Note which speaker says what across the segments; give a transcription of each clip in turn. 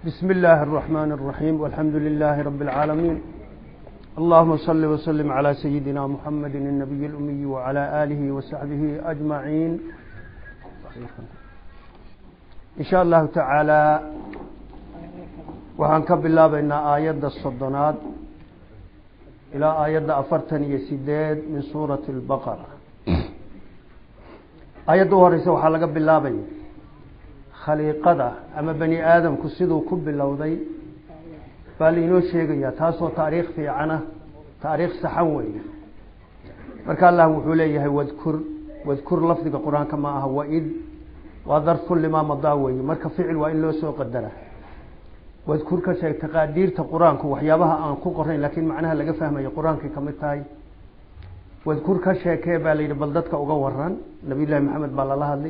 Speaker 1: بسم الله الرحمن الرحيم والحمد لله رب العالمين اللهم صل وسلم على سيدنا محمد النبي الأمي وعلى آله وصحبه أجمعين إن شاء الله تعالى waxaan ka bilaabaynaa aayadda soddonaad ilaa aayadda afartan iyo sideed min suurati albaqara aayadda u horeysa waxaa laga bilaabaya khaliiqada ama bani aadamku siduu ku bilowday baa lainoo sheegayaa taasoo taariikh fiicana taariikh saxan weeye marka allah wuxuu leeyahay wadkur wadkur lafdiga qur-aanka ma aha waid waa darfu limaa madaa weeye marka ficil waa in loo soo qadara wadkur ka sheeg taqaadiirta qur-aanku waxyaabaha aan ku qorayn laakiin macnaha laga fahmayo qur-aankay kamid tahay wadkur ka sheekee baa layidhi bal dadka uga waran nabiy llaahi maxamed baa lala hadlay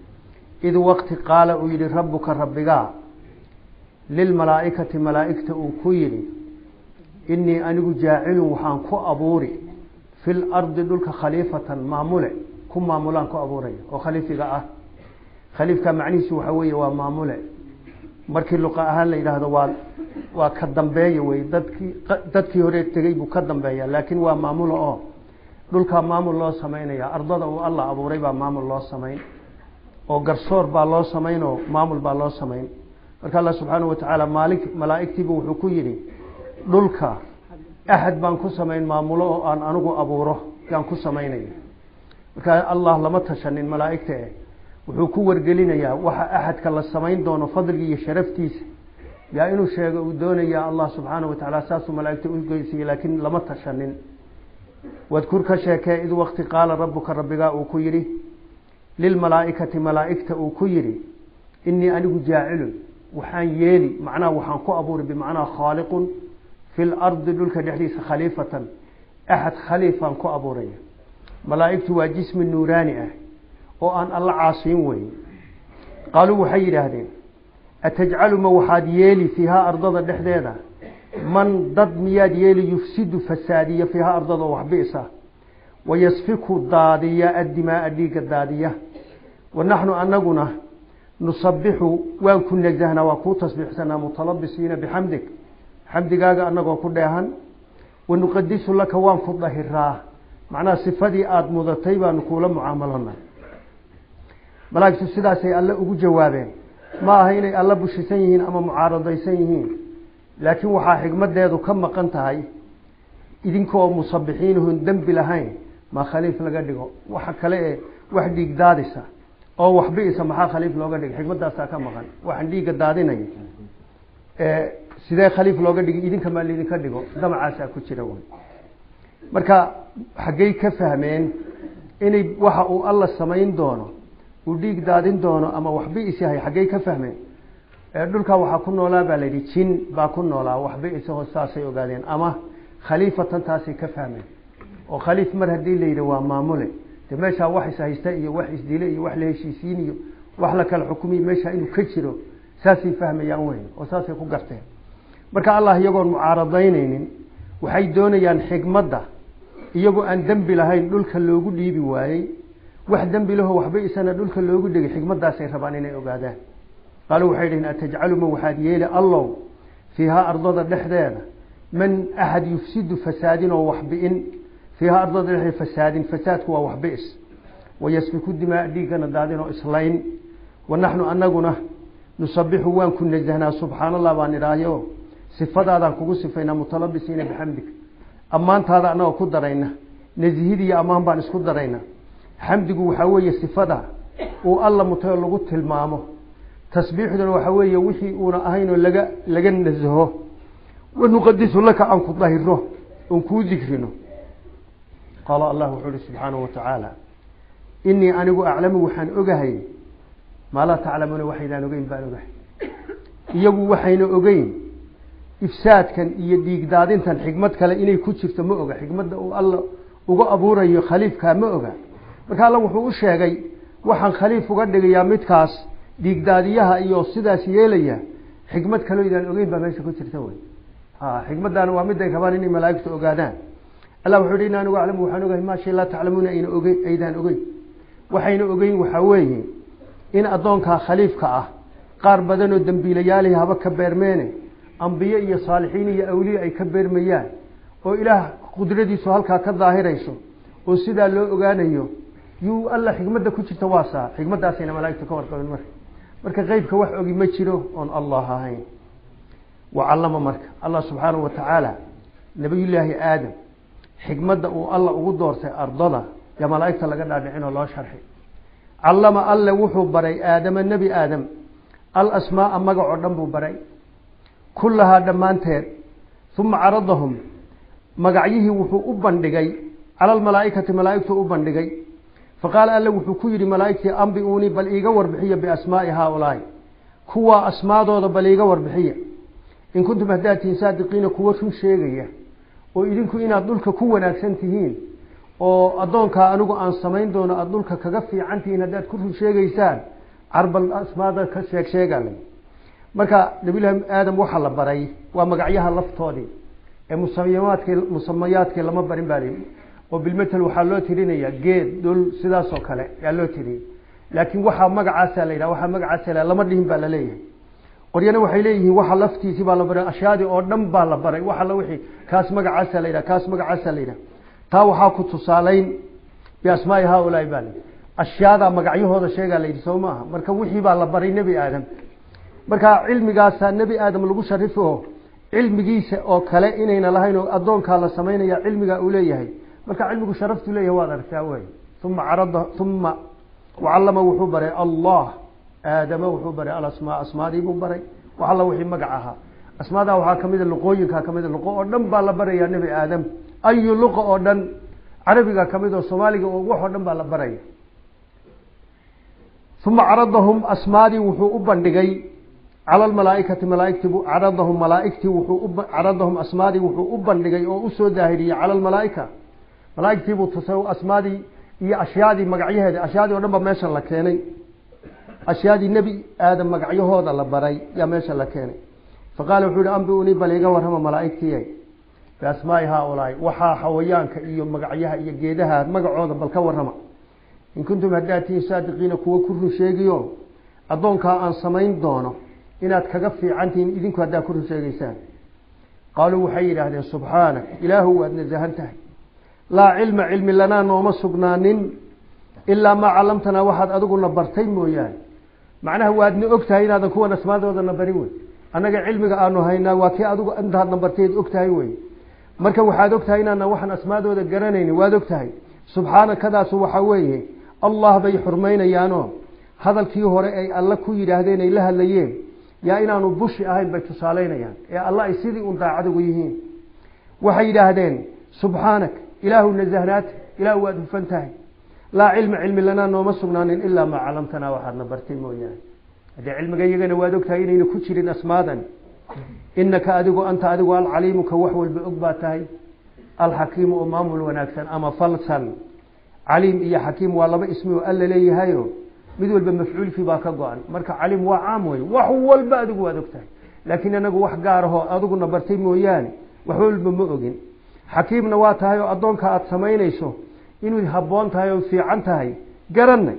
Speaker 1: id waqti qaala uu yihi rabbuka rabbigaa lilmalaaikati malaaigta uu ku yidhi inii anigu jaacilun waxaan ku abuuri fi lardi dhulka khaliifatan maamule ku maamulaan ku abuuraya oo khaliifiga ah khaliifka macnihiisu waxa weeye waa maamule markii luqa ahaan la yidhaahdo waa waa ka dambeeya wey dadkii dadkii hore tegey buu ka dambeeya laakiin waa maamulo oo dhulkaa maamul loo samaynaya ardada uu allah abuuray baa maamul loo samayn oo garsoor baa loo samayn oo maamul baa loo samayn marka allah subxaana wa tacaala maali malaaigtiibu wuxuu ku yidhi dhulka axad baan ku samayn maamulo oo aan anigu abuuro yaan ku samaynaya marka allah lama tashanin malaaigta eh wuxuu ku wargelinayaa waxa axadka la samayn doono fadligi iyo sharaftiisa yaa inuu sheego uu doonaya allah subxaana wa tacaala saasuu malaaigta ugeysiyey laakiin lama tashanin wadkur ka sheekee id waqti qaala rabbuka rabbigaa uu ku yidhi lilmalaaikati malaaigta uu ku yidhi inii anigu jaacilun waxaan yeeli macnaha waxaan ku abuuri bimacnaa khaaliqun fi lardi dhulka dhexdiisa khaliifatan axad khaliifaan ku abuuraya malaaigtu waa jismi nuuraani ah oo aan alla caasiin weyn qaaluu waxay yidhaahdeen atajcalu ma waxaad yeeli fiihaa ardada dhexdeeda man dad miyaad yeeli yufsidu fasaadiya fiihaa ardada oo waxbi'sa wayasfiku daadiya addimaaa dhiigga daadiya wa naxnu anaguna nusabixu waan ku nasahnaa waan kuu tasbiixsanaa mutalabisiina bixamdig xamdigaaga anagoo ku dheehan wanuqadisu laka waan ku dahiraa macnaha sifadii aada mudatay baanu kuula mucaamalona malaa'igtu sidaasay alle ugu jawaabeen ma aha inay alle bushisan yihiin ama mucaaradaysan yihiin laakiin waxaa xigmadeedu ka maqan tahay idinkoo musabixiinahun dembi lahayn ma khaliif laga dhigo waxa kale ee wax dhiig daadisa oo waxbi'isa maxaa khaliif looga dhiga xikmadaasaa ka maqan waxaan dhiigga daadinaya sidee khaliif looga dhigi idinka maa laydinka dhigo damacaasaa ku jira wy marka xaggey ka fahmeen inay waxa uu alla samayn doono uu dhiig daadin doono ama waxbi'is yahay xaggey ka fahmeen dhulkaa waxaa ku noolaa baa layidhi jin baa ku noolaa waxbi'isaho saasay ogaadeen ama khaliifatan taasay ka fahmeen oo khaliif mar haddii la yidhi waa maamule de meeshaa wax ishaysta iyo wax isdile iyo wax la heshiisiin iyo wax la kala xukumiy meeshaa inuu ka jiro saasay fahmayaan weyn oo saasay ku garteen marka allah iyagoon mucaaradaynaynin waxay doonayaan xigmadda iyagoo aan dembi lahayn dhulka loogu dhiibi waayey wax dembi laho waxba isana dhulka loogu dhigay xikmadaasay rabaan inay ogaadaan qaalu waxay dhaheen atajcalu ma waxaad yeeli allow fiihaa ardada dhexdeeda man axad yufsidu fasaadin oo waxbi'in fiihaa ardada dhexdeeda fasaadin fasaadku waa waxbi'is wayasfiku dimaa dhiiggana daadin oo islayn wa naxnu anaguna nusabixu waan ku nasahnaa subxaan allah baan idhaahyo sifadaadaan kugu sifaynaa mutalabisiina bixamdig ammaantaada anagoo ku darayna nasihid iyo ammaan baan isku darayna xamdigu waxaa weeye sifada uu alla mutayo lagu tilmaamo tasbiixduna waxaa weeye wixii uuna ahaynoo laga laga nasaho wanuqadisu laka aan ku dahiro oon kuu dikrino qaala allah wuxuu uhi subxaanahu watacaala inii anigu aclamu waxaan ogahay maa laa taclamuuna waxaydaan ogeyn baan ogahay iyagu waxayna ogeyn ifsaadkan iyo dhiigdaadintan xikmad kale inay ku jirto ma oga xikmadda uu alla uga abuurayo khaliifkaa ma oga marka alla wuxuu u sheegay waxaan khaliif uga dhigayaa midkaas dhiigdaadiyaha iyo sidaas yeelaya xikmad kaloo idaan ogeyn baa meesha ku jirta wey xikmaddaana waa miday rabaan inay malaaigtu ogaadaan allah wuxuu hi in anigu aclamu waxaan ogahay maa shay laa taclamuuna ayna ogeyn aydaan ogeyn waxayna ogeyn waxaa weeye in addoonkaa khaliifka ah qaar badanoo dembiilayaalihi haba ka beermeene ambiye iyo saalixiin iyo awliye ay ka beermayaan oo ilaah qudradiisu halkaa ka daahirayso oo sidaa loo ogaanayo yuu alla xikmadda ku jirta waa saa xikmaddaasayna malaaigtu ka warqabeen marka marka qeybka wax ogi ma jiro oon allah ahayn wacallama marka allah subxaanahu watacaala nabiyullaahi aadam xikmadda uu alla ugu doortay ardada yaa malaaigta laga dhaadhicin oo loo sharxi callama alle wuxuu baray aadama nebi aadam alasmaaa magacoo dhan buu baray kullahaa dhammaanteed uma caradahum magacyihii wuxuu u bandhigay cala almalaaikati malaaigtuu u bandhigay faqaala alle wuxuu ku yidhi malaaigtii ambi-uunii bal iiga warbixiya biasmaai haaulaai kuwaa asmaadooda bal iiga warbixiya in kuntum haddaad tihiin saadiqiina kuwa run sheegaya oo idinku inaad dhulka ku wanaagsan tihiin oo addoonkaa anigu aan samayn doono aada dhulka kaga fiican tihiin haddaad ku run sheegaysaan carbal asmaada ka sheeg sheegale marka nabiyullaahi aadam waxaa la baray waa magacyaha laftoodii ee musamayaadkii musamayaadkii lama barin baa lii oo bilmetel waxaa loo tirinayaa geed dhul sidaasoo kale yaa loo tiriyey laakiin waxaa magacaasaa la yidhaha waxaa magacaasa la lama dhihin baa la leeyahay qoryana waxay leeyihiin waxa laftiisii baa la baray ashyaadii oo dhan baa la baray waxa la wixii kaas magacaasaa la yidhaha kaas magacaasaa la yidhaha taa waxaa ku tusaalayn biasmaai haaulaai baa layidhi ashyaadaa magacyahooda sheegaa la yidhi soo maaha marka wixii baa la baray nebi aadam marka cilmigaasaa nebi aadam lagu sharifi oo cilmigiisa oo kale inayna lahayn oo addoonkaa la samaynaya cilmigaa uu leeyahay marka cilmigu sharaftu leeyahay waad aragtaa wey uma carada uma wacallama wuxuu baray allah aadama wuxuu baray alasmaa asmaadiibuu baray wax alla wixii magac ahaa asmaadaa waxaa kamida luqooyinkaa kamida luqo oo dhan baa la barayaa nebi aadam ayu luqa oo dhan carabiga kamid oo soomaaliga oo wax oo dhan baa la baraya uma caradahum asmaadii wuxuu u bandhigay cala almalaaikati malaaigtii caradahum malaaigtii wuxuu caradahum asmaadii wuxuu u bandhigay oo usoo daahiriyey cala almalaaika malaaigtiibuu tusay asmaadii iyo ashyaadii magacyaheeda ashyaadii o dhan ba meesha la keenay ashyaadii nebi aadam magacyahooda la baray yaa meesha la keenay faqaala wuxuu yihi ambi-unii bal iga warrama malaaigtiiy biasmaai haaulaai waxaa xawayaanka iyo magacyaha iyo geedaha magacooda bal ka warrama in kuntum haddaad tihiin saadiqiina kuwa ku run sheegiyo addoonkaa aan samayn doono inaad kaga fiican tihiin idinku haddaad ku run sheegaysaan qaaluu waxay yidhaahdeen subxaanak ilaahu waad nasahan tahay laa cilma cilmi lanaa nooma sugnaanin ilaa maa callamtanaa waxaad adiguna bartay mooyaane macnaha waadna og tahay inaadan kuwan asmaadoodana barin wey annaga cilmiga aanu haynaa waa kii adigu intaadna bartayd og tahay wey marka waxaad og tahay inaana waxaan asmaadooda garanayni waad og tahay subxaanakadaasu waxaa weeye allah bay xurmaynayaanoo hadalkii hore ay alla ku yidhaahdeen ay la hadlayeen yaa inaanu bushi ahayn bay tusaalaynayaan ee alla ay sidii un daacad ugu yihiin waxay yidhaahdeen subxaanak ilaahu nasahnaata ilaahu waad hufan tahay laa cilma cilmi lanaa nooma sugnaanin ilaa maa calamtanaa waxaadna bartay mooyaane haddee cilmiga iyagana waad og tahay inayna ku jirin asmaadan inaka adigu anta adigu alcaliimu ka wax walba og baa tahay alxakiimu oo maamul wanaagsan ama falsan caliim iyo xakiim waa laba ismi oo alla leeyahayo mid walba mafcuulkii baa ka go-an marka caliim waa caam wey wax walba adigu waad og tahay laakiin anagu wax gaarahoo adiguna bartay mooyaane wax walba ma ogin xakiimna waa tahay oo addoonka aada samaynayso inuu habboon tahay oo fiican tahay garanay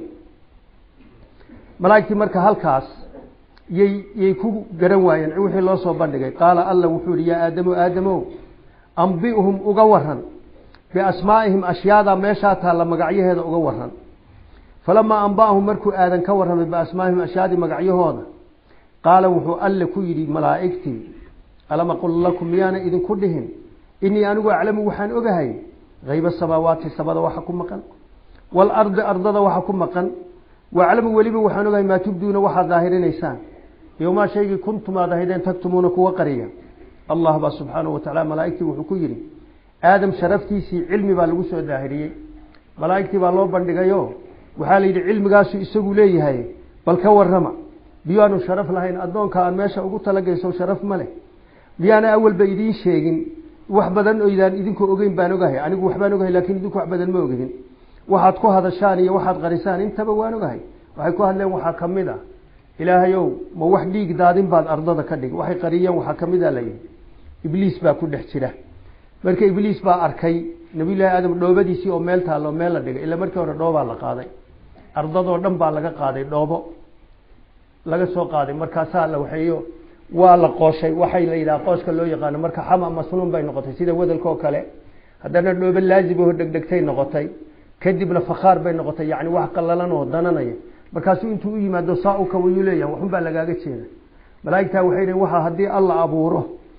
Speaker 1: malaaigtii marka halkaas yay yay ku garan waayeen wixii loo soo bandhigay qaala alla wuxuu yihi yaa aadamu aadamow ambi'hum uga waran biasmaa'ihim ashyaada meeshaa taalla magacyaheeda uga waran falamaa amba'ahum markuu aadan ka warramay biasmaa'ihim ashyaadii magacyahooda qaala wuxuu alle ku yidhi malaa'igtii alam aqul lakum miyaana idinku dhihin inii anigu aclamu waxaan ogahay hayba samaawaati samada waxa ku maqan waalardi ardada waxa ku maqan waaclamu weliba waxaan ogahay maa tubduuna waxaad daahirinaysaan yowmaa shaygii kuntum aad ahaydeen tagtumuuna kuwa qariya allah baa subxaanahu watacala malaaigtii wuxuu ku yidhi aadam sharaftiisii cilmi baa lagu soo daahiriyey malaa'igtii baa loo bandhigayo waxaa la yidhi cilmigaasu isagu leeyahay bal ka warrama miyaanu sharaf lahayn addoonka aan meesha ugu talagayso sharaf ma leh miyaana awalba idiin sheegin wax badan oydaan idinku ogeyn baan ogahay anigu waxbaan ogahay lakin idinku wax badan ma ogidin waxaad ku hadashaan iyo waxaad qarisaan intaba waan ogahay waxay ku hadleen waxaa kamid a ilaahayow ma wax dhiig daadin baad ardada ka dhig waxay qariyeen waxaa kamid a layihi ibliis baa ku dhex jira marka ibliis baa arkay nabiyullaahi aadam dhoobadiisii oo meel taallo meel la dhigay ila markii hore dhoobaa la qaaday ardadoo dhan baa laga qaaday dhoobo laga soo qaaday markaasaa la waxeeyo waa la qooshay waxay la yidhaha qooska loo yaqaano marka xama masnuun bay noqotay sida wadalka oo kale haddana dhoobe laaziboo dhegdhegtay noqotay kadibna fakhaar bay noqotay yani wax qalalan oo dananaya markaasuu intuu u yimaado saa u kawayuu leeyahay waxun baa lagaaga jeeda malaaigtaa waxay dhn waxa haddii alla abuuro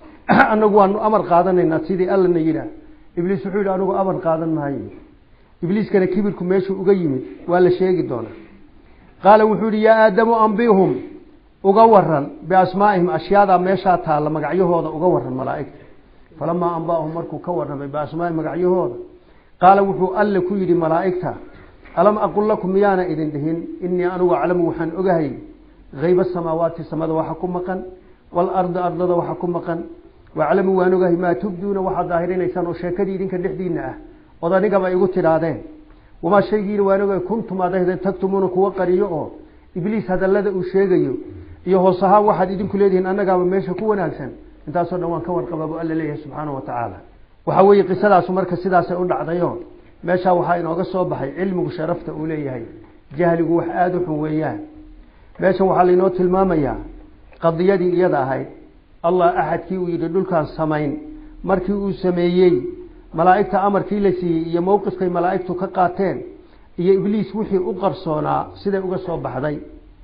Speaker 1: anagu waanu amar qaadanaynaa sidii allana yidhaah ibliis wuxuu yidhi anigu amar qaadan maayo ibliiskana kibirku meeshuu uga yimid waa la sheegi doonaa qaala wuxuu yihi yaa aadamu ambihum uga waran biasmaaihim ashyaadaa meeshaa taalla magacyahooda uga waran malaaigta falamaa ambaahum markuu ka warramay biasmaaihim magacyahooda qaala wuxuu alle ku yidhi malaaigta alam aqul lakum miyaana idin dhihin inii anigu aclamu waxaan ogahay hayba samaawaati samada waxa ku maqan waalardi ardada waxa ku maqan waaclamu waan ogahay maa tubduuna waxaad daahirinaysaan oo sheekadii idinka dhexdiina ah ood anigaba igu tidhaahdeen wamaa shaygiina waan ogahay kuntum aad ahdeen tagtumuuna kuwa qariyo oo ibliis hadallada uu sheegayo iyo hoos ahaan waxaad idinku leedihiin annagaaba meesha ku wanaagsan intaasoo dhan waan ka warqaba bu alla leeyahay subxaanahu watacaala waxaa weeye qisadaasu marka sidaasay u dhacdayo meeshaa waxaa inooga soo baxay cilmigu sharafta uu leeyahay jahligu wax aada u xun weeyaan meeshan waxaa lainoo tilmaamayaa qadiyadii iyada ahayd allah axadkii uu yidhi dhulkaan samayn markii uu sameeyey malaa'igta amarkii la siiyey iyo mowqifkay malaa'igtu ka qaateen iyo ibliis wixii u qarsoonaa siday uga soo baxday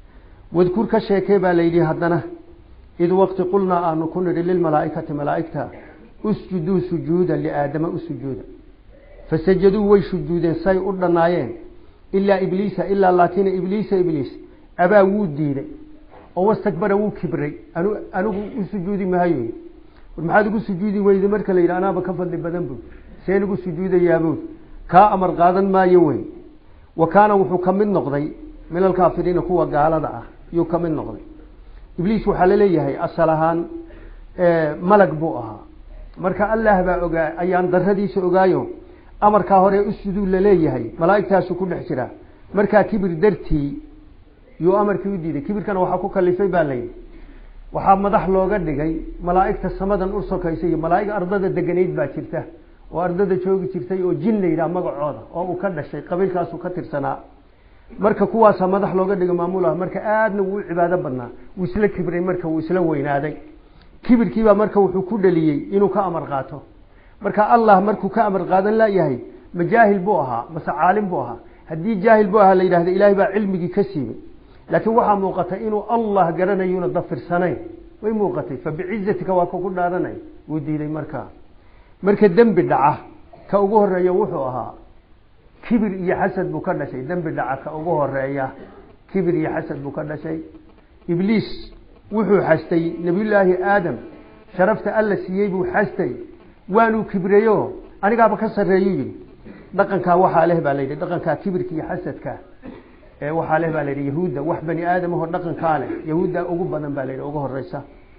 Speaker 1: wadkur ka sheekee baa layidhi haddana id waqti qulnaa aanu ku nidhi lilmalaa'ikati malaa'igta usjuduu sujuuda liaadama u sujuuda fasajaduu way sujuudeen say u dhannaayeen ilaa ibliisa ilaa laakina ibliisa ibliis abaa wuu diiday oo wastakbara wuu kibray anigu u sujuudi maayo war maxaad ugu sujuudi weyday marka la yidhi anaaba ka fadli badan bud seen ugu sujuudayaabud kaa amar qaadan maayo wey wa kaana wuxuu ka mid noqday min alkaafiriina kuwa gaalada ah yuu ka mid noqday ibliis waxaa laleeyahay asal ahaan malag buu ahaa marka allah baa ogaa ayaan daradiisa ogaayo amarkaa hore usjuduu laleeyahay malaa'igtaasu ku dhex jira markaa kibir dartii yuu amarkii u diiday kibirkana waxaa ku kalifay baa layidhi waxaa madax looga dhigay malaa'igta samadan u sokaysa iyo malaa'ig ardada deganayd baa jirta oo ardada joogi jirtay oo jin la yidhaha magacooda oo uu ka dhashay qabiilkaasu ka tirsanaa marka kuwaasaa madax looga dhigay maamulah marka aadna wuu u cibaado badnaa wuu isla kibray marka wuu isla weynaaday kibirkiibaa marka wuxuu ku dhaliyey inuu ka amar qaato marka allah markuu ka amar qaadan layahay ma jaahil buu ahaa mase caalim buu ahaa haddii jaahil buu ahaa la yidhahda ilaahay baa cilmigii ka siibay laakiin waxaa muuqatay inuu allah garanayuna dafirsanayn way muuqatay fabicizatika waa kuku dhaaranay wuu diiday markaa marka dembi dhaca ka ugu horeeya wuxuu ahaa kibir iyo xasad buu ka dhashay dembi dhaca ka ugu horeeya kibir iyo xasad buu ka dhashay ibliis wuxuu xastay nebiyullaahi aadam sharafta alla siiyey buu xastay waanuu kibreeyo anigaaba ka sarreeyu yidhi dhaqankaa waxaa leh baa layidhi dhaqankaa kibirka iyo xasadka ee waxaa leh baa layidhi yahuudda wax bani aadamahoo dhaqankaa leh yahuudda ugu badan baa layidhi ugu horeysa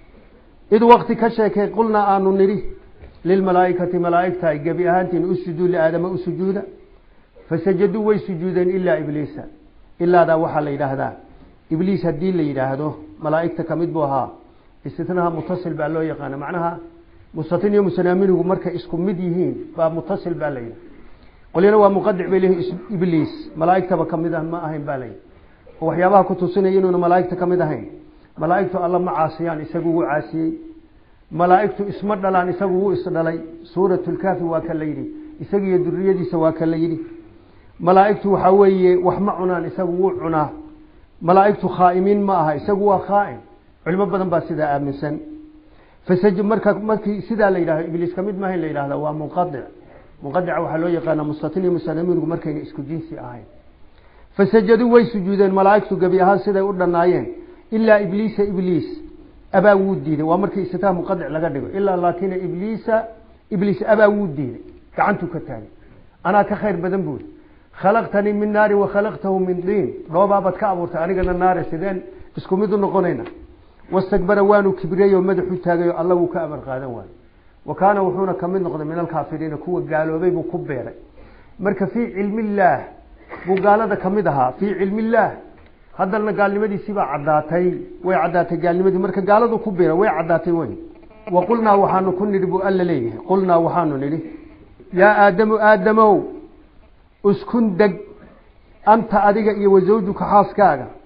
Speaker 1: id wakti ka sheekay qulnaa aanu nidhi lilmalaaikati malaaigta gebi ahaantiin usjuduu liaadama u sujuuda fasajaduu way sujuudeen ilaa ibliisa ilaadaa waxaa la yidhaahdaa ibliis haddii la yidhaahdo malaaigta kamid buu ahaa istitnaha mutasil baa loo yaqaana macnaha mustatin iyo musanaaminigu markay isku mid yihiin baa mutasil baa layidhi qolyana waa muqadic bay leeyihin ibliis malaaigtaba kamid ah ma ahayn baa layidhi oo waxyaabaha ku tusinaya inuuna malaaigta kamid ahayn malaaigtu alla ma caasiyaan isagu wuu caasiyey malaaigtu isma dhalaan isagu wuu isdhalay suuratlkaafi waa ka la yidhi isagiiyo duriyadiisa waa ka la yidhi malaaigtu waxaa weeye wax ma cunaan isagu wuu cunaa malaaigtu khaa'imiin ma aha isagu waa khaa'im culimo badan baa sidaa aaminsan fasaj marka markii sidaa la yidhahdo ibliis kamid maaha in la yidhahda waa munqadic munqadica waxaa loo yaqaana mustatin iyo musanaminigu markayna isku jinsi ahayn fasajaduu way sujuudeen malaaigtu gebi ahaan siday u dhannaayeen ilaa ibliisa ibliis abaa wuu diiday waa markii istitaa muqadic laga dhigo ilaa laakina ibliisa ibliis abaa wuu diiday gacantuu ka taagay anaa ka khayr badan buuri khalaqtanii min naari wa khalaqtahu min diin dhoobaabad ka abuurtay anigana naare sideen isku mid u noqonayna wastakbara waanu kibriyey oo madaxu taagayo alla wuu ka amar qaadan waayo wa kaana wuxuuna kamid noqday min alkaafiriina kuwa gaaloobay buu ku beeray marka fii cilmi illaah buu gaalada kamid ahaa fii cilmi illaah haddana gaalnimadiisii baa caddaatay way caddaatay gaalnimadii marka gaaladu ku beera way caddaatay wey wa qulnaa waxaanu ku nidhi buu alla leeyahay qulnaa waxaanu nidhi yaa aadamu aadamow uskun deg anta adiga iyo wasawjuka xaaskaaga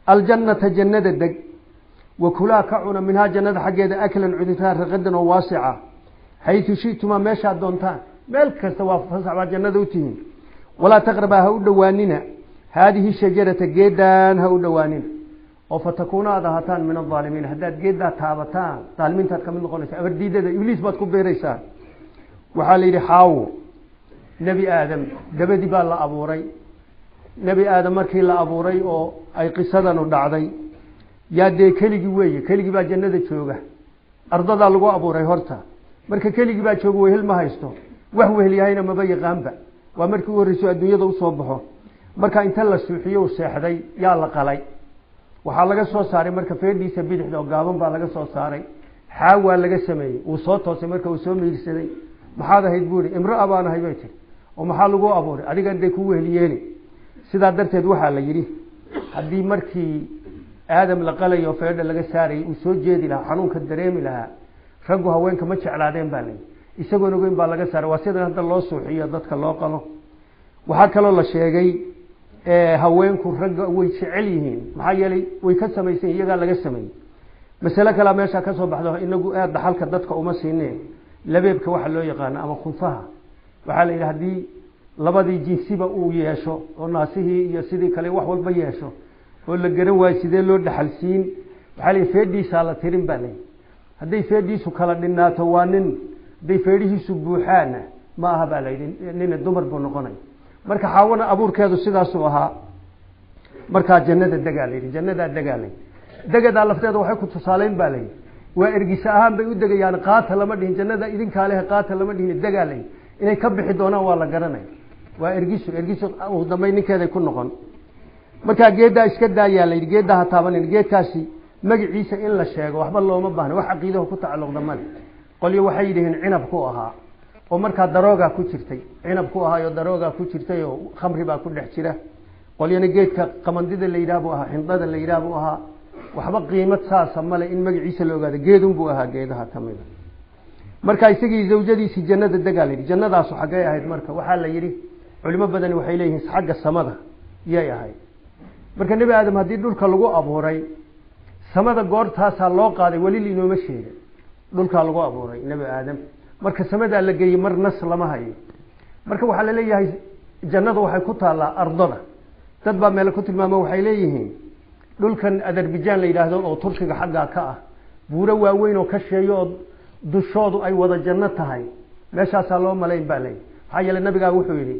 Speaker 1: aljannata jannada deg wa kulaa ka cuna minhaa jannada xaggeeda aklan cuditaan raqadan oo waasica xaytu shitumaa meeshaad doontaan meel kasta waa fasax baad jannada u tihiin walaa taqrabaa ha u dhowaanina haadihi shajarata geedaan ha u dhowaanina oo fatakuuna aad ahataan min aaalimiin haddaad geeddaa taabataan aalimiintaad kamid noqonaysa abardiidada ibliis baad ku beeraysaa waxaa la yidhi xaawo nebi aadam dabadii baa la abuuray nebi aadam markii la abuuray oo ay qisadanu dhacday yaa dee keligii weeye keligii baa jannada jooga ardadaa lagu abuuray horta marka keligii baa jooga wehel ma haysto wax weheliyahayna maba yaqaanba waa markii u horreyso adduunyada usoo baxo marka inta la suuxiyo u seexday yaa la qalay waxaa laga soo saaray marka feedhiisa bidixda oo gaaban baa laga soo saaray xaawaa laga sameeyey uu soo toosay marka uu soo miirsaday maxaad ahayd buu ihi imraa baan ahay bay tiri oo maxaa lagu abuuray adiga day ku weheliyeeni sidaa darteed waxaa la yidhi haddii markii aadam la qalayo feedha laga saarayay uu soo jeedi lahaa xanuunka dareemi lahaa raggu haweenka ma jeclaadeen baa layihi isagoon ogeyn baa laga saaray waa sidan hadda loo suuxiyo dadka loo qalo waxaa kaloo la sheegay haweenku ragga way jecel yihiin maxaa yeelay way ka samaysan iyagaa laga sameeyey masale kalea meeshaa ka soo baxdo inagu aad dhaxalka dadka uma siineen labeebka waxa loo yaqaano ama kunfaha waxaa la yidhi haddii labadii jinsiba uu yeesho oo naasihii iyo sidii kale wax walba yeesho oo la garan waayo sidee loo dhaxalsiin waxaa la yidhi feedhiisaa la tirin baa layihi hadday feedhiisu kala dhinaato waa nin hadday feedhihiisu buuxaana ma aha baa la yidhi nina dumar buu noqonaya marka xaawana abuurkeedu sidaasuu ahaa markaa jannada degaa layidhi jannadaa degaa layidhi degadaa lafteeda waxay ku tusaaleyn baa layidhi waa ergisa ahaan bay u degayaan qaata lama dhihin jannada idinkaa leh qaata lama dhihin degaa layidhi inay ka bixi doonaan waa la garanaya waa ergisu ergisu ugu dambay ninkeeday ku noqon markaa geeddaa iska daayaa layidhi geeddaa ha taabanin geedkaasi magaciisa in la sheego waxba looma baahna wax caqiidaho ku tacalluqda male qolyo waxay yidhihiin cinab ku ahaa oo markaa daroogaa ku jirtay cinab ku ahaayo daroogaa ku jirtay oo khamri baa ku dhex jira qolyana geedka qamandida la yidhaah buu ahaa xindada la yidhaah buu ahaa waxba qiimad saasa male in magaciisa la ogaado geedun buu ahaa geedaha kamida marka isagii zawjadiisii jannada degaa layidhi jannadaasu xaggay ahayd marka waxaa la yidhi culimo badani waxay leeyihiin xagga samada yay ahayd marka nebi aadam haddii dhulka lagu abuuray samada goortaasaa loo qaaday weli inooma sheega dhulkaa lagu abuuray nebi aadam marka samadaa la geeyey mar nas lama hayo marka waxaa laleeyahay jannada waxay ku taallaa ardada dad baa meele ku tilmaamo waxay leeyihiin dhulkan azerbaijan la yidhaahdo oo turkiga xaggaa ka ah buuro waaweyn oo ka sheeyo oo dushoodu ay wada janno tahay meeshaasaa loo malayn baa leeyahy maxaa yeele nabigaa wuxuu yidhi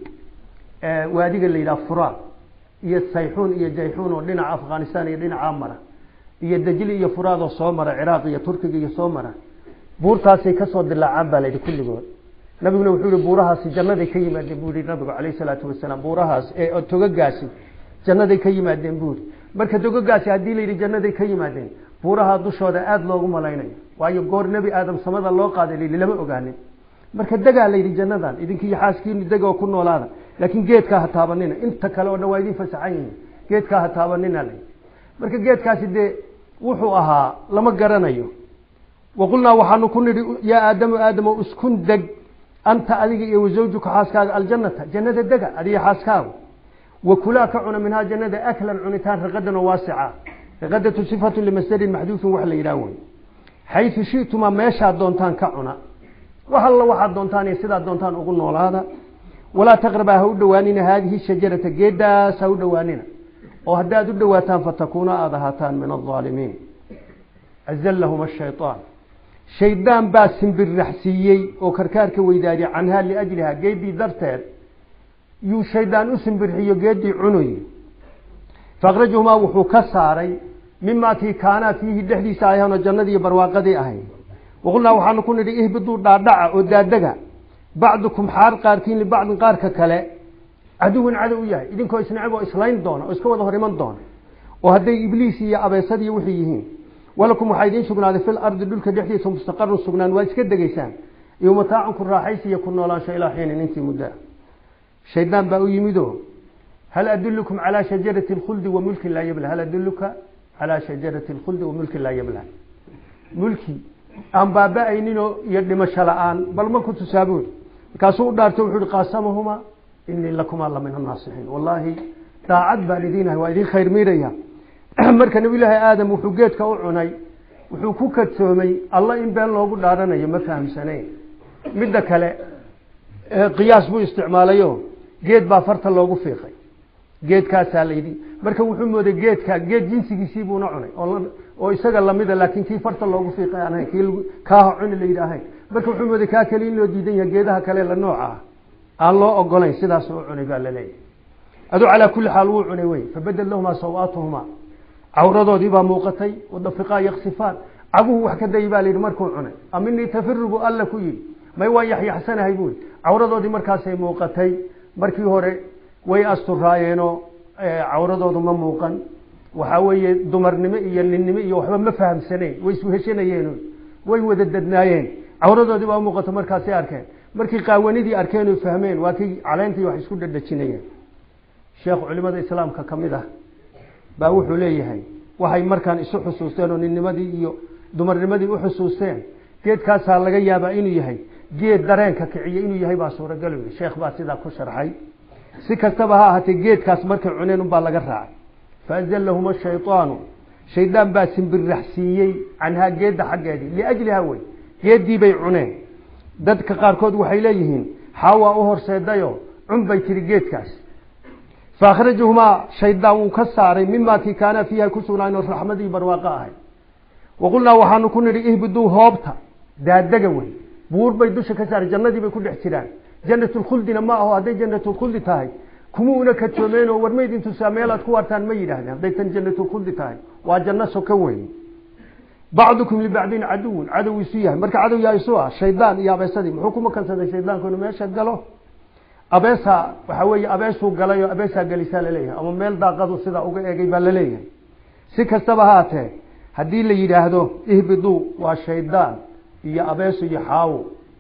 Speaker 1: waadiga la yidhaha furaad iyo sayxuun iyo jayxuun oo dhinaca afghanistan iyo dhinacaa mara iyo dajli iyo furaad oo soo mara ciraaq iyo turkiga iyo soo mara buurtaasay kasoo dilaacaan baa layidhi kulligood nabiguna wuxuu yihi buurahaasi jannaday ka yimaadeen buu yihi nabigu calayh salaatu wasalaam buurahaas ee togagaasi jannaday ka yimaadeen buu yihi marka togagaasi haddii la yidhi jannaday ka yimaadeen buuraha dushooda aada loogu malaynayo waayo goor nebi aadam samada loo qaaday layidhi lama ogaanin marka degaa la yidhi jannadan idinki iyo xaaskiinu dega oo ku noolaada laakiin geedkaa ha taabanina inta kale oo dhan waa idin fasaxan yihiin geedkaa ha taabanina la marka geedkaasi dee wuxuu ahaa lama garanayo waqulnaa waxaanu ku nidhi yaa aadamu aadamo iskun deg anta adiga iyo wasawjuka xaaskaaga aljannata jannada dega adiga xaaskaaga wakulaa ka cuna minhaa jannada aklan cunitaan raqadan oo waasica raqadatu sifatu limasdarin maxduufin wax la yidhaah wey xaysu shitumaa meeshaad doontaan ka cuna wax alla waxaad doontaan iyo sidaad doontaan ugu noolaada walaa taqrabaa ha u dhowaanina haadihi shajarata geeddaas ha u dhowaanina oo haddaad u dhowaataan fatakuuna aada ahaataan min alaalimiin azallahuma shayaan shaydaan baa simbirraxsiiyey oo karkaarka weydaadiyay canhaa liajliha geeddii darteed yuu shaydaan u simbirxiyo geeddii cunuy fakrajahumaa wuxuu ka saaray mimaa kii kaanaa fiihi dhexdiisa ayaanoo jannadii barwaaqadii ahay waqulnaa waxaanu ku nidhi ihbiduu dhaadhaca oo daadega bacdukum xaar qaarkiin libacdin qaarka kale caduwan cadow u yahay idinkoo isnacib oo islayn doona oo iska wada hor iman doona oo hadday ibliis iyo abeesadiiyo wixii yihiin walakum waxaa idiin sugnaaday fil ardi dhulka dhexdiisa mustaqarun sugnaan waad iska degeysaan iyo mataacun ku raaxaysi iyo ku noolaansho ilaa xiinin intii muddaa shaydaan baa u yimido hal adulukum calaa shajarati alkhuldi wa mulkin laa yabla hal aduluka calaa shajarati alkhuldi wa mulkin laa yabla mulki aan baaba-ayninoo iyo dhimasho la-aan bal ma ku tusaabood markaasuu u dhaarto wuxuu ihi qaasamahuma inii lakumaa la min annaasixiin wallaahi daacad baan idiinahay waa idin khayr miiraya marka nabiyullaahi aadam wuxuu geedka u cunay wuxuu ku kadsoomay alla in been loogu dhaaranayo ma fahamsanayn midda kale qiyaas buu isticmaalayo geed baa farta loogu fiiqay geedkaasaa layidhi marka wuxuu mooday geedka geed jinsigiisii buuna cunay oo isaga lamida laakiin kii farta loogu fiiqay aan ahayn kii kaaha cuni layidhi ahayn marka wuxuu mooday kaa kale in loo diidan yahay geedaha kale la nooca ah aan loo ogolayn sidaas u cunay baa laleeyahay aduu calaa kulli xaal wuu cunay wey fabadel lahumaa sawaatuhumaa cawradoodii baa muuqatay wadafiqaa yaksifaan caguhu wax ka dayi baa layidhi markuu cunay aminii tafiru buu alla ku yidhi may waa yaxyaxsanahay buui cawradoodii markaasay muuqatay markii hore way asturaayeenoo cawradoodu ma muuqan waxaa weeye dumarnimo iyo ninnimo iyo waxba ma fahamsanayn way isweheshanayeen way wada dadnaayeen cawradoodii baa muuqato markaasay arkeen markii qaawanidii arkeen oy fahmeen waa kii caleentii wax isku dhadhajinayeen sheekh culimada islaamka ka mid ah baa wuxuu leeyahay waxay markaan isu xusuusteen oo ninnimadii iyo dumarnimadii u xusuusteen geedkaasaa laga yaabaa inuu yahay geed dareenka kiciye inuu yahay baa suuragal wey sheekh baa sidaa ku sharxay si kastaba ha ahaatee geedkaas markay cuneen unbaa laga raacay faazallahuma shaydaanu shaydaan baa simbirraxsiiyey canhaa geedda xaggeedii liajliha wey geeddii bay cuneen dadka qaarkood waxay leeyihiin xaawaa u horseedayo cun bay tiri geedkaas faakhrajahumaa shaydaan wuu ka saaray mimaa kii kaana fiiha ku sugnaayno raxmadii barwaaqo ahay waqulnaa waxaanu ku nidhi ihbiduu hoobta daadega wey buur bay dusha ka saaray jannadii bay ku dhex jiraan janatulkhuldina ma aho hadday janatulkhuldi tahay kuma una kajoomeenoo warmayd intuusaa meelaad ku wartaan ma yidhaahdeen hadday tan janatulkhuldi tahay waa janno soka weyn bacdukum libacdin caduwun cadow isu yahay marka cadow yaa isu ah shaydaan iyo abeesadii muxuu ku makansaday shaydaanku inuu meesha galo abeesa waxaa weeye abeesuu galay oo abeesaa gelisaa laleeyahay ama meel daaqadu sidaa uga eegay baa laleeyahay si kastaba haatee haddii la yidhaahdo ihbiduu waa shaydaan iyo abeeso iyo xaawo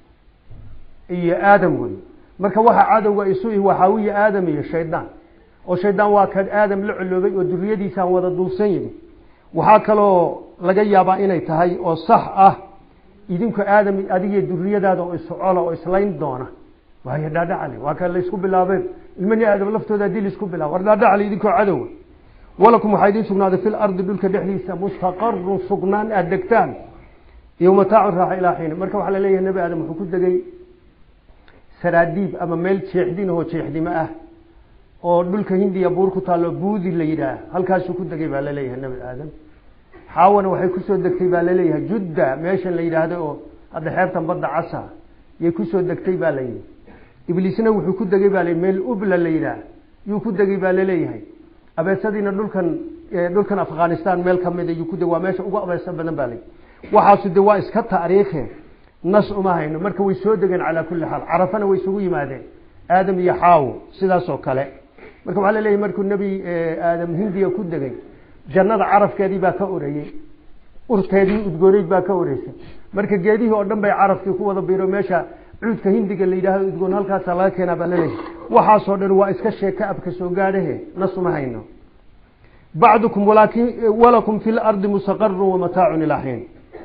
Speaker 1: iyo aadam wey marka waxa cadowga isu ihi waa xaawiya aadam iyo shaydaan oo shaydaan waa ka aadam la coloobay oo duriyadiisaan wada duulsan yihi waxaa kaloo laga yaabaa inay tahay oo sax ah idinku aadam adigiyo duriyadaada oo iscola oo islayn doona waayo dhaadhacale waa ka laysku bilaabeen ilmani aadam laftooda haddii laisku bilaabo war dhaadhacale idinkoo cadowa walakum waxaa idiin sugnaaday fi lardi dhulka dhexdiisa mustaqarun sugnaan aada degtaan iyo mataacu raaxa ilaa xiina marka waxaa laleeyahay nebi aadam wuxuu ku degay saraadiib ama meel jeexdin oo jeexdimo ah oo dhulka hindiya buur ku taallo buudi la yidhaah halkaasuu ku degay baa laleeyahay nebi aadam xaawana waxay kusoo degtay baa laleeyahay judda meeshan la yidhaahdo oo hadda xeebtan badda casa yay kusoo degtay baa layidhi ibliisna wuxuu ku degay baa l meel ubla la yidhaah yuu ku degay baa laleeyahay abeesadiina dhulkan dhulkan afghanistan meel kamida yuu ku degay waa meesha ugu abeeso badan baa layidhi waxaasu de waa iska taariikhe nas uma hayno marka way soo degeen calaa kulli xaal carafana way isugu yimaadeen aadam iyo xaawo sidaas oo kale marka waxaa laleeyahay markuu nebi aadam hindiya ku degay jannada carafkeedii baa ka oreeyey urteedii udgooneyd baa ka oreysay marka geedihii oo dhan bay carafkii ku wada biiro meesha cuudka hindiga la yidhahdo udgoon halkaasa laga keenaa baa laleeyahay waxaasoo dhan waa iska sheeka abka soo gaadhahe nasuma hayno bacdukum walaakin walakum fi lardi mustaqarun wamataacun ilaa xiin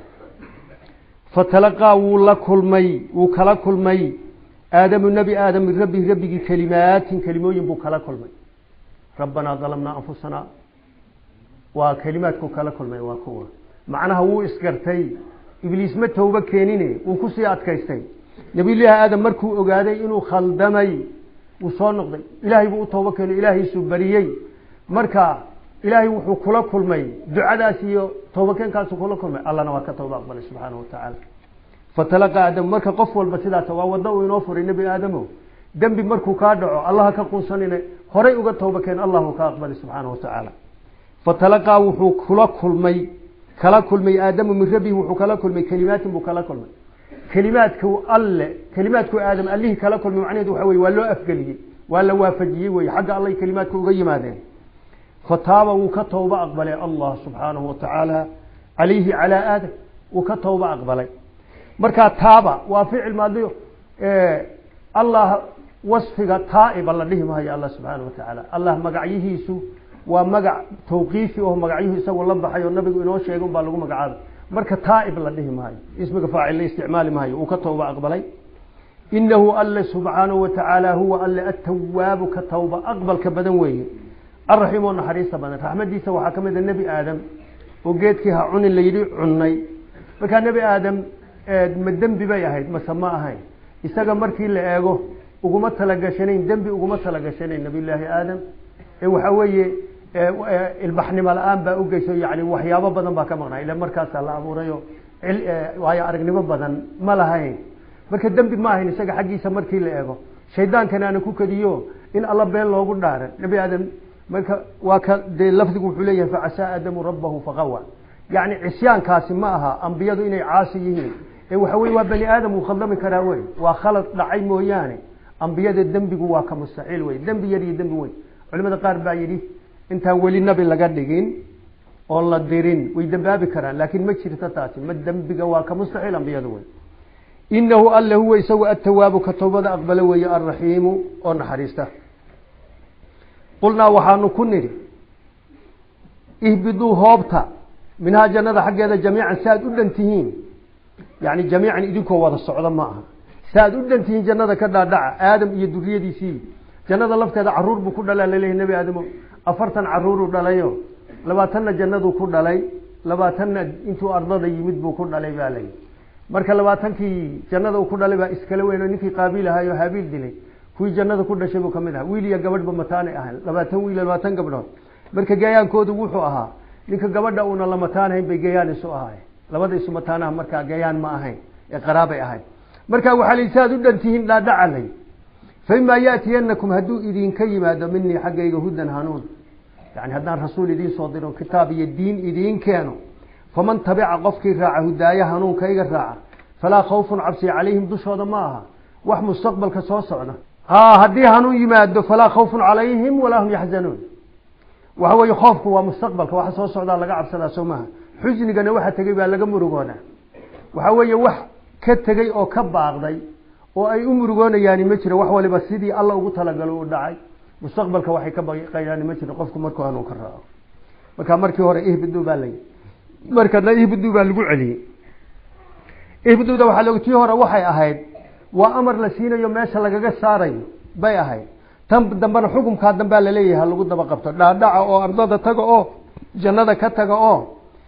Speaker 1: fatalaqaa wuu la kulmay wuu kala kulmay aadamu nebi aadam min rabbihi rabbigii kelimaatin kelimooyin buu kala kulmay rabbanaa dalamnaa anfusanaa waa kelimaadku kala kulmay waa kuwa macnaha wuu isgartay ibliis ma toobo keenine wuu kusii adkaystay nabiyullaahi aadam markuu ogaaday inuu khaldamay wuu soo noqday ilaahay buu u toobo keeno ilaahiisuu bariyey marka ilaahay wuxuu kula kulmay ducadaas iyo toobakeenkaasu kula kulmay allana waa ka tooba aqbalay subxaana wa tacaala fatalaqa aadamu marka qof walba sidaas waa waddo uu inoo furay nebi aadamo dembi markuu kaa dhaco allaha ka quusanine horay uga tooba keen allahu ka aqbalay subxaana wa tacaala fatalaqaa wuxuu kula kulmay kala kulmay aadamu min rabbihi wuxuu kala kulmay kelimaatin buu kala kulmay kelimaadku alle kelimaadku aadam allihii kala kulmay macnaheedu waxa weye waa loo afgeliyey waa la waafajiyey weye xagga allay kelimaadka uga yimaadeen fataaba wuu ka tooba aqbalay allah subxaanahu wa tacaala calayhi calaa aadam wuu ka tooba aqbalay markaa taaba waa ficil maadiyo allah wasfiga taa'iba la dhihi maayo allah subxaana wa tacaala allah magacyihiisu waa magac tawqiifi oo magacyuhu isagoo la baxay oo nabigu inoo sheegay un baa lagu magacaabay marka taa'ib la dhihi maayo ismiga faacil la isticmaali maayo uu ka tooba aqbalay inahu alle subxaanahu wa tacaala huwa alle atawaabu ka tawba aqbalka badan weeye alraxiim oo naxariista badan raxmadiisa waxaa ka mid a nebi aadam oo geedkii ha cunin layidhi cunnay markaa nebi aadam ma dembi bay ahayd mase ma ahayn isaga markii la eego uguma talagashanayn dembi uguma talagashanayn nabiyullaahi aadam ee waxaa weeye ilbaxnimo la-aan baa ugeyso yani waxyaabo badan baa ka maqnaa ila markaasaa la abuurayo waayo aragnimo badan ma lahayn marka dembi ma ahayn isaga xaggiisa markii la eego shaydaankana aana ku kadiyo in alla been loogu dhaaran nebi aadam marka waa ka dee lafdigu wuxuu leeyahay facasaa aadamu rabbahu faqawa yani cisyaankaasi ma aha ambiyadu inay caasi yihiin ee waxa weye waa bani aadam uu khaldami karaa wey waa khalad dhacay mooyaane ambiyada dembigu waa ka mustaxiil wey dembi yar iyo dembi weyn culimada qaar baa yidhi intaan weli nabi laga dhigin oon la dirin way dembaabi karaan laakiin ma jirto taasi ma dembiga waa ka mustaxiil ambiyadu wey inahu alle huwa isagu atawaabu ka towbada aqbalo weeye alraxiimu oo naxariista qulnaa waxaanu ku nidhi ihbiduu hoobta minhaa jannada xaggeeda jamiican si aad u dhan tihiin yani jamiican idinkoo wada socda ma aha si aad u dhan tihiin jannada ka dhaadhaca aadam iyo duriyadiisii jannada lafteeda caruur buu ku dhalaa laleeyahy nebi aadamo afartan caruuruu dhalayo labaatanna jannaduu ku dhalay labaatanna intuu ardada yimid buu ku dhalay baa layihi marka labaatankii jannada uu ku dhalay baa iskala weyn oo ninkii qaabiil ahaayoo haabiil dilay kuwii jannada ku dhashay buu kamid ahaa wiil iyo gabadhba mataanay ahayn labaatan wiil labaatan gabdhood marka gayaankoodu wuxuu ahaa ninka gabadha uuna la mataanahayn bay gayaan isu ahayn labada isu mataanaha markaa gayaan ma ahayn ee qaraabay ahayn marka waxaa la si aad u dhantihiin dhaadhacalay faimaa yaatiyanakum hadduu idinka yimaado minii xaggayga hudan hanuun yani haddaan rasuul idiin soo diro kitaab iyo diin idiin keeno faman tabica qofkii raaca hudaaya hanuunkayga raaca falaa khawfun cabsi calayhim dushooda ma aha wax mustaqbalka soo socda haddii hanuun yimaado falaa khawfun calayhim walaa hum yaxzanuun waxa weeye khoofku waa mustaqbalka waxa soo socdaa laga cabsadaa soo maha xusnigana waxa tegey baa laga murugooda waxa weeye wax ka tegey oo ka baaqday oo ay u murugoonayaani ma jiro wax waliba sidii alla ugu talagalo u dhacay mustaqbalka waxay ka baqayaani ma jiro qofku markuu hanuun ka raaco marka markii hore ihbidu baa layi markana ihbidu baa lagu celiyey ihbiduda waxaa log tii hore waxay ahayd waa amar la siinayo meesha lagaga saarayo bay ahayd tan dambena xukumkaa dambaa laleeyahay ha lagu daba qabto dhaadhaca oo ardada taga oo jannada ka taga oo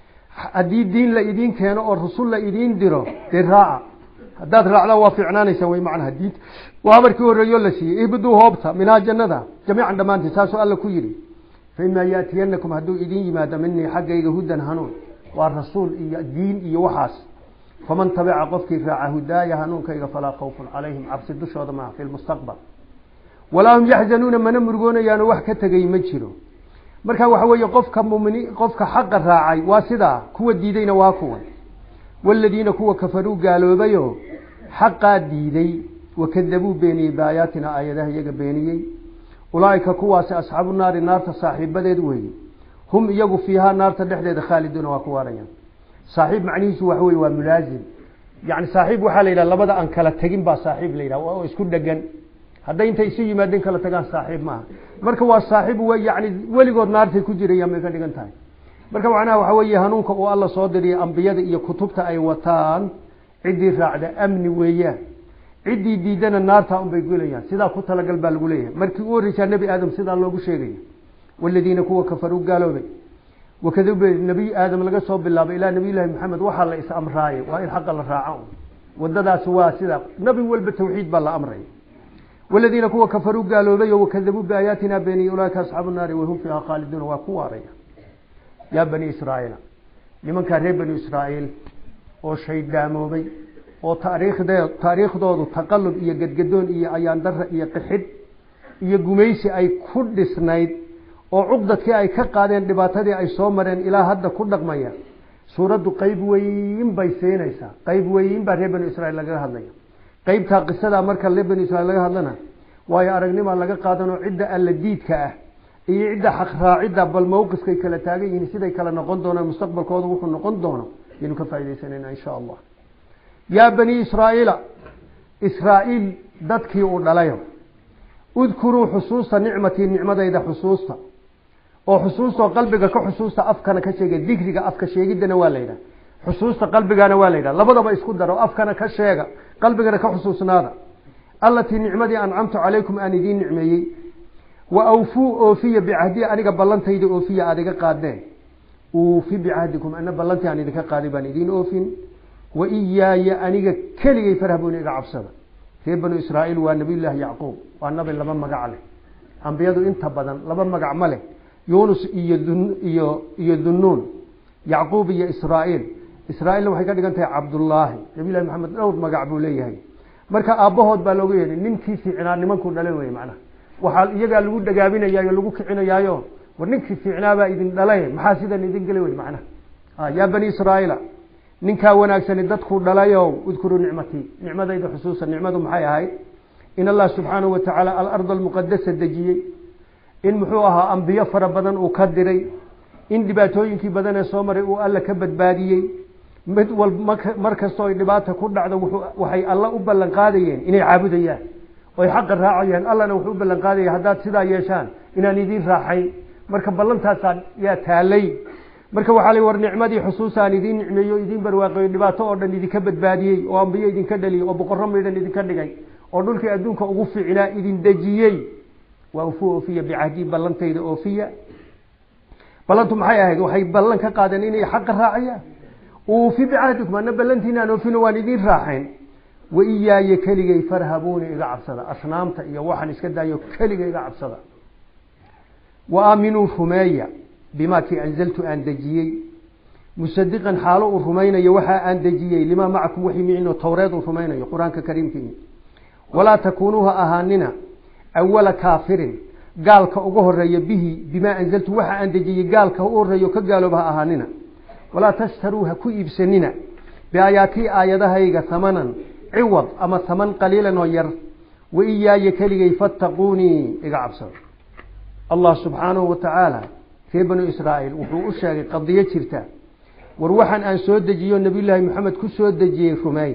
Speaker 1: haddii diin la idiin keeno oo rasul la idiin diro dee raaca haddaad raacdaan waa fiicnaanaysa way macnaha diinta waa amarkii horreeyo la siiyey ihbiduu hoobta minhaa jannada jamiican dhammaantii saasuu alla ku yidhi faimaa yaatiyanakum hadduu idiin yimaado minii xaggayga hudan hanuun waa rasuul iyo diin iyo waxaas faman tabica qofkii raaca hudaaya hanuunkayga falaa khawfun calayhim cabsi dushooda maaha fi lmustaqbal walaa hum yaxzanuuna mana murugoonayaano wax ka tegay ma jiro marka waxa weeye qofka mumini qofka xaqa raacay waa sidaa kuwa diidayna waa kuwa waladiina kuwa kafaruu gaaloobayo xaqaa diiday wakadabuu beeniyey baayaatina aayadaha iyaga beeniyey ulaaika kuwaasi asxaabu naari naarta saaxiibadeed weeye hum iyagu fiihaa naarta dhexdeeda khaaliduuna waa ku waarayaan saaxiib macnihiisu waxa weye waa mulaazim yani saaxiib waxaa la yidhaha labada aan kala tegin baa saaxiib la yidhaha oo isku dhegan hadday intay isu yimaadeen kala tagaan saaxiib maaha marka waa saaxiib w yani weligood naartay ku jirayaan bay ka dhigan tahay marka macnaha waxa weeye hanuunka uu alla soo diriyay ambiyada iyo kutubta ay wataan ciddii raacda amni weeyaan ciddii diidana naartaa unbay gelayaan sidaa ku talagal baa lagu leeyahay markii u horreysaa nebi aadam sidaa loogu sheegaya waladiina kuwa kafaruu gaaloobay wakadube nebiy aadam laga soo bilaabay ilaa nabiy llaahi maxamed waxaa la is amraayay waa in xaqa la raaco wadadaasi waa sidaa nabi walba tawxiid baa la amraya waladiina kuwa kafaruu gaaloobay oo wakadabuu biaayaatina beeniye ulaaika asxaabu naari wahum fiiha khaaliduuna waa ku waaraya yaa bani israaiila nimankaa reer bani israa'iil oo shaydaamoobay oo taariikhde taariikhdoodu taqalub iyo gedgadoon iyo ayaandara iyo qixidh iyo gumaysi ay ku dhisnayd oo cuqdadkii ay ka qaadeen dhibaatadii ay soo mareen ilaa hadda ku dhaqmaya suuraddu qeyb weyn bay siinaysaa qeyb weyn baa reer bani israiil lagaga hadlaya qeybtaa qisadaa marka reer bani israiil laga hadlana waayo aragnimaa laga qaadanoo cidda alla diidka ah iyo cidda xaqraacidda bal mawqifkay kala taagan yihiin siday kala noqon doonaan mustaqbalkooda wuxuu noqon doono yaynu ka faaidaysanayna insha allah yaa bani israa'iila israa'iil dadkii uu dhalayo udkuruu xusuusta nicmatii nicmadayda xusuusta oo xusuustaoo qalbiga ka xusuusta afkana ka sheega dikriga afka sheegiddana waa la yidhaha xusuusta qalbigana waa la yidhaha labadaba isku daro afkana ka sheega qalbigana ka xusuusnaada allatii nicmadii ancamtu calaykum aan idiin nicmeeyey wa awfuu oofiya bicahdi aniga ballantayda oofiya aada iga qaadeen uufi bicahdikum ana ballantii aan idinka qaaday baan idiin oofin wa iyaaya aniga keligay farhabooni iga cabsada reer banu israa'iil waa nabiyullaahi yacquub waa nabi laba magac leh ambiyadu inta badan laba magac ma leh yunus iyo iyo iyo dunnuun yacquub iyo israa'iil israa'iilna waxay ka dhigan tahay cabdullaahi nabiyullahi maxamed dhowr magac buu leeyahay marka aabbahood baa looga yeedhay ninkii fiicnaa nimankuu dhalay wey macnaha waxaa iyagaa lagu dhagaabinayaayo lagu kicinayaayo war ninkii fiicnaabaa idin dhalay maxaa sidan idin geli wey macnaha yaa bani israa'iila ninkaa wanaagsani dadkuu dhalayow udkuruu nicmatii nicmadayda xusuusa nicmadu maxay ahayd in allah subxaanahu watacaala alarda almuqadasa dejiyey in muxuu ahaa ambiyo fara badan uu ka diray in dhibaatooyinkii badan ee soo maray uu alla ka badbaadiyey mid wal mar kastoo ay dhibaata ku dhacdo waxay alla u ballan qaadayeen inay caabudayaan oy xaqa raacayaan allana wuxuu u ballan qaadaya haddaad sidaa yeeshaan inaan idiin raaxayn marka ballantaasaa yaa taalay marka waxaa la war nicmadii xusuusaan idiin nicmeeyo idiin barwaaqeeyo dhibaato oo dhan idinka badbaadiyey oo ambiyo idinka dhaliyey oo boqorro maydhan idinka dhigay oo dhulkii adduunka ugu fiicnaa idin dejiyey waa ufu oofiya bicahdi ballantayda oofiya ballantu maxay ahayd waxay ballan ka qaadeen inay xaqa raacayaan uufi bicahdikum ana ballantiinaan oofino waan idiin raaxayn wa iyaaya keligay farhabuuni iga cabsada asnaamta iyo waxaan iska daayo keliga iga cabsada wa aaminuu rumeeya bimaa kii anzaltu aan dejiyey musadiqan xaalo uu rumaynayo waxaa aan dejiyey limaa macakum waxii micino towreed uu rumaynayo qur-aanka kariimkii walaa takuunuu ha ahaanina awala kaafirin gaalka uga horeeya bihi bimaa anzaltu waxa aan dejiyey gaalka u horeeyo ka gaalooba ha ahaanina walaa tashtaruu ha ku iibsanina biaayaatii aayadahayga hamanan ciwad ama haman qaliilan oo yar wa iyaaya keligay fattaquunii iga cabsado allah subxaanahu wa tacaala reer banu israa'iil wuxuu u sheegay qadiyo jirta war waxaan aan soo dejiyo nabiyullaahi maxamed ku soo dejiyey rumeeya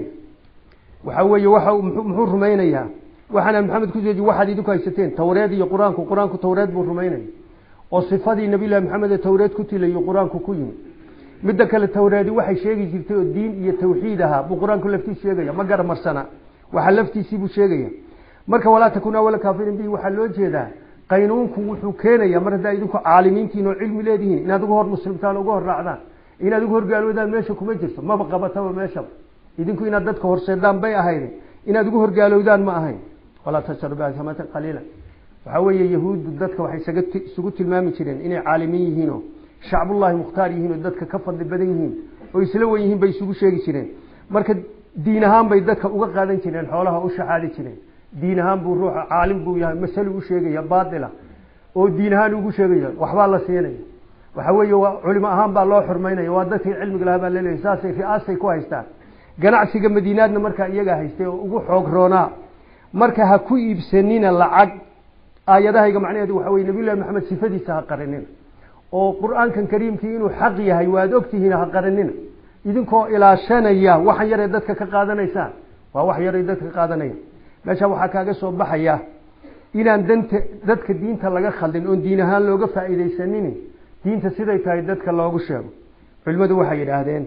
Speaker 1: waxa weeye waxa muxuu rumaynayaa waxaanaan maxamed ku soo dejiye waxaad idinku haysateen towreed iyo qur-aanku qur-aanku towreed buu rumaynaya oo sifadii nabiyullahi maxamed ee towreed ku tilayo qur-aanku ku yimi midda kale towreedi waxay sheegi jirtay oo diin iyo tawxiid ahaa buu qur-aanku laftiis sheegaya ma garamarsana waxa laftiisii buu sheegaya marka walaa takun awala kaafirin bihi waxaa loo jeedaa qaynuunku wuxuu keenaya mar haddaa idinku caalimiintiin oo cilmi leedihiin inaad uga hor muslimtaan uga hor raacdaan inaad uga horgaaloodaan meesha kuma jirto maba qabataba meeshaba idinku inaad dadka horseedaan bay ahayd inaad uga horgaalowdaan ma ahayn walaa tashtaru bihamatan qaliila waxaa weeye yahuuddu dadka waxay isaga isugu tilmaami jireen inay caalimiin yihiinoo shacbullahi mukhtaar yihiin oo dadka ka fadli badan yihiin oo isla wen yihiin bay isugu sheegi jireen marka diin ahaan bay dadka uga qaadan jireen xoolaha u shaxaadi jireen diin ahaan buu ruuxa caalim buu yahay masalo u sheegaya baatila oo diin ahaan ugu sheegaya waxbaa la siinaya waxa weeye waa culimo ahaan baa loo xurmaynaya waa dadkii cilmiga lahaa baa laleeyahay saasay ri'aasay ku haystaan ganacsiga madiinaadna markaa iyagaa haystay oo ugu xoog roonaa marka ha ku iibsanina lacag aayadahayga macnaheedu waxa weye nabiyullahi maxamed sifadiisa ha qarinina oo qur-aankan kariimkii inuu xaq yahay waad ogtihiin ha qarinina idinkoo ilaashanaya waxan yaray dadka ka qaadanaysaan waa wax yaray dadka ka qaadanaya meesha waxaa kaaga soo baxaya inaan danta dadka diinta laga khaldin oon diin ahaan looga faa'iidaysanin diinta siday tahay dadka loogu sheego culimmadu waxay yidhaahdeen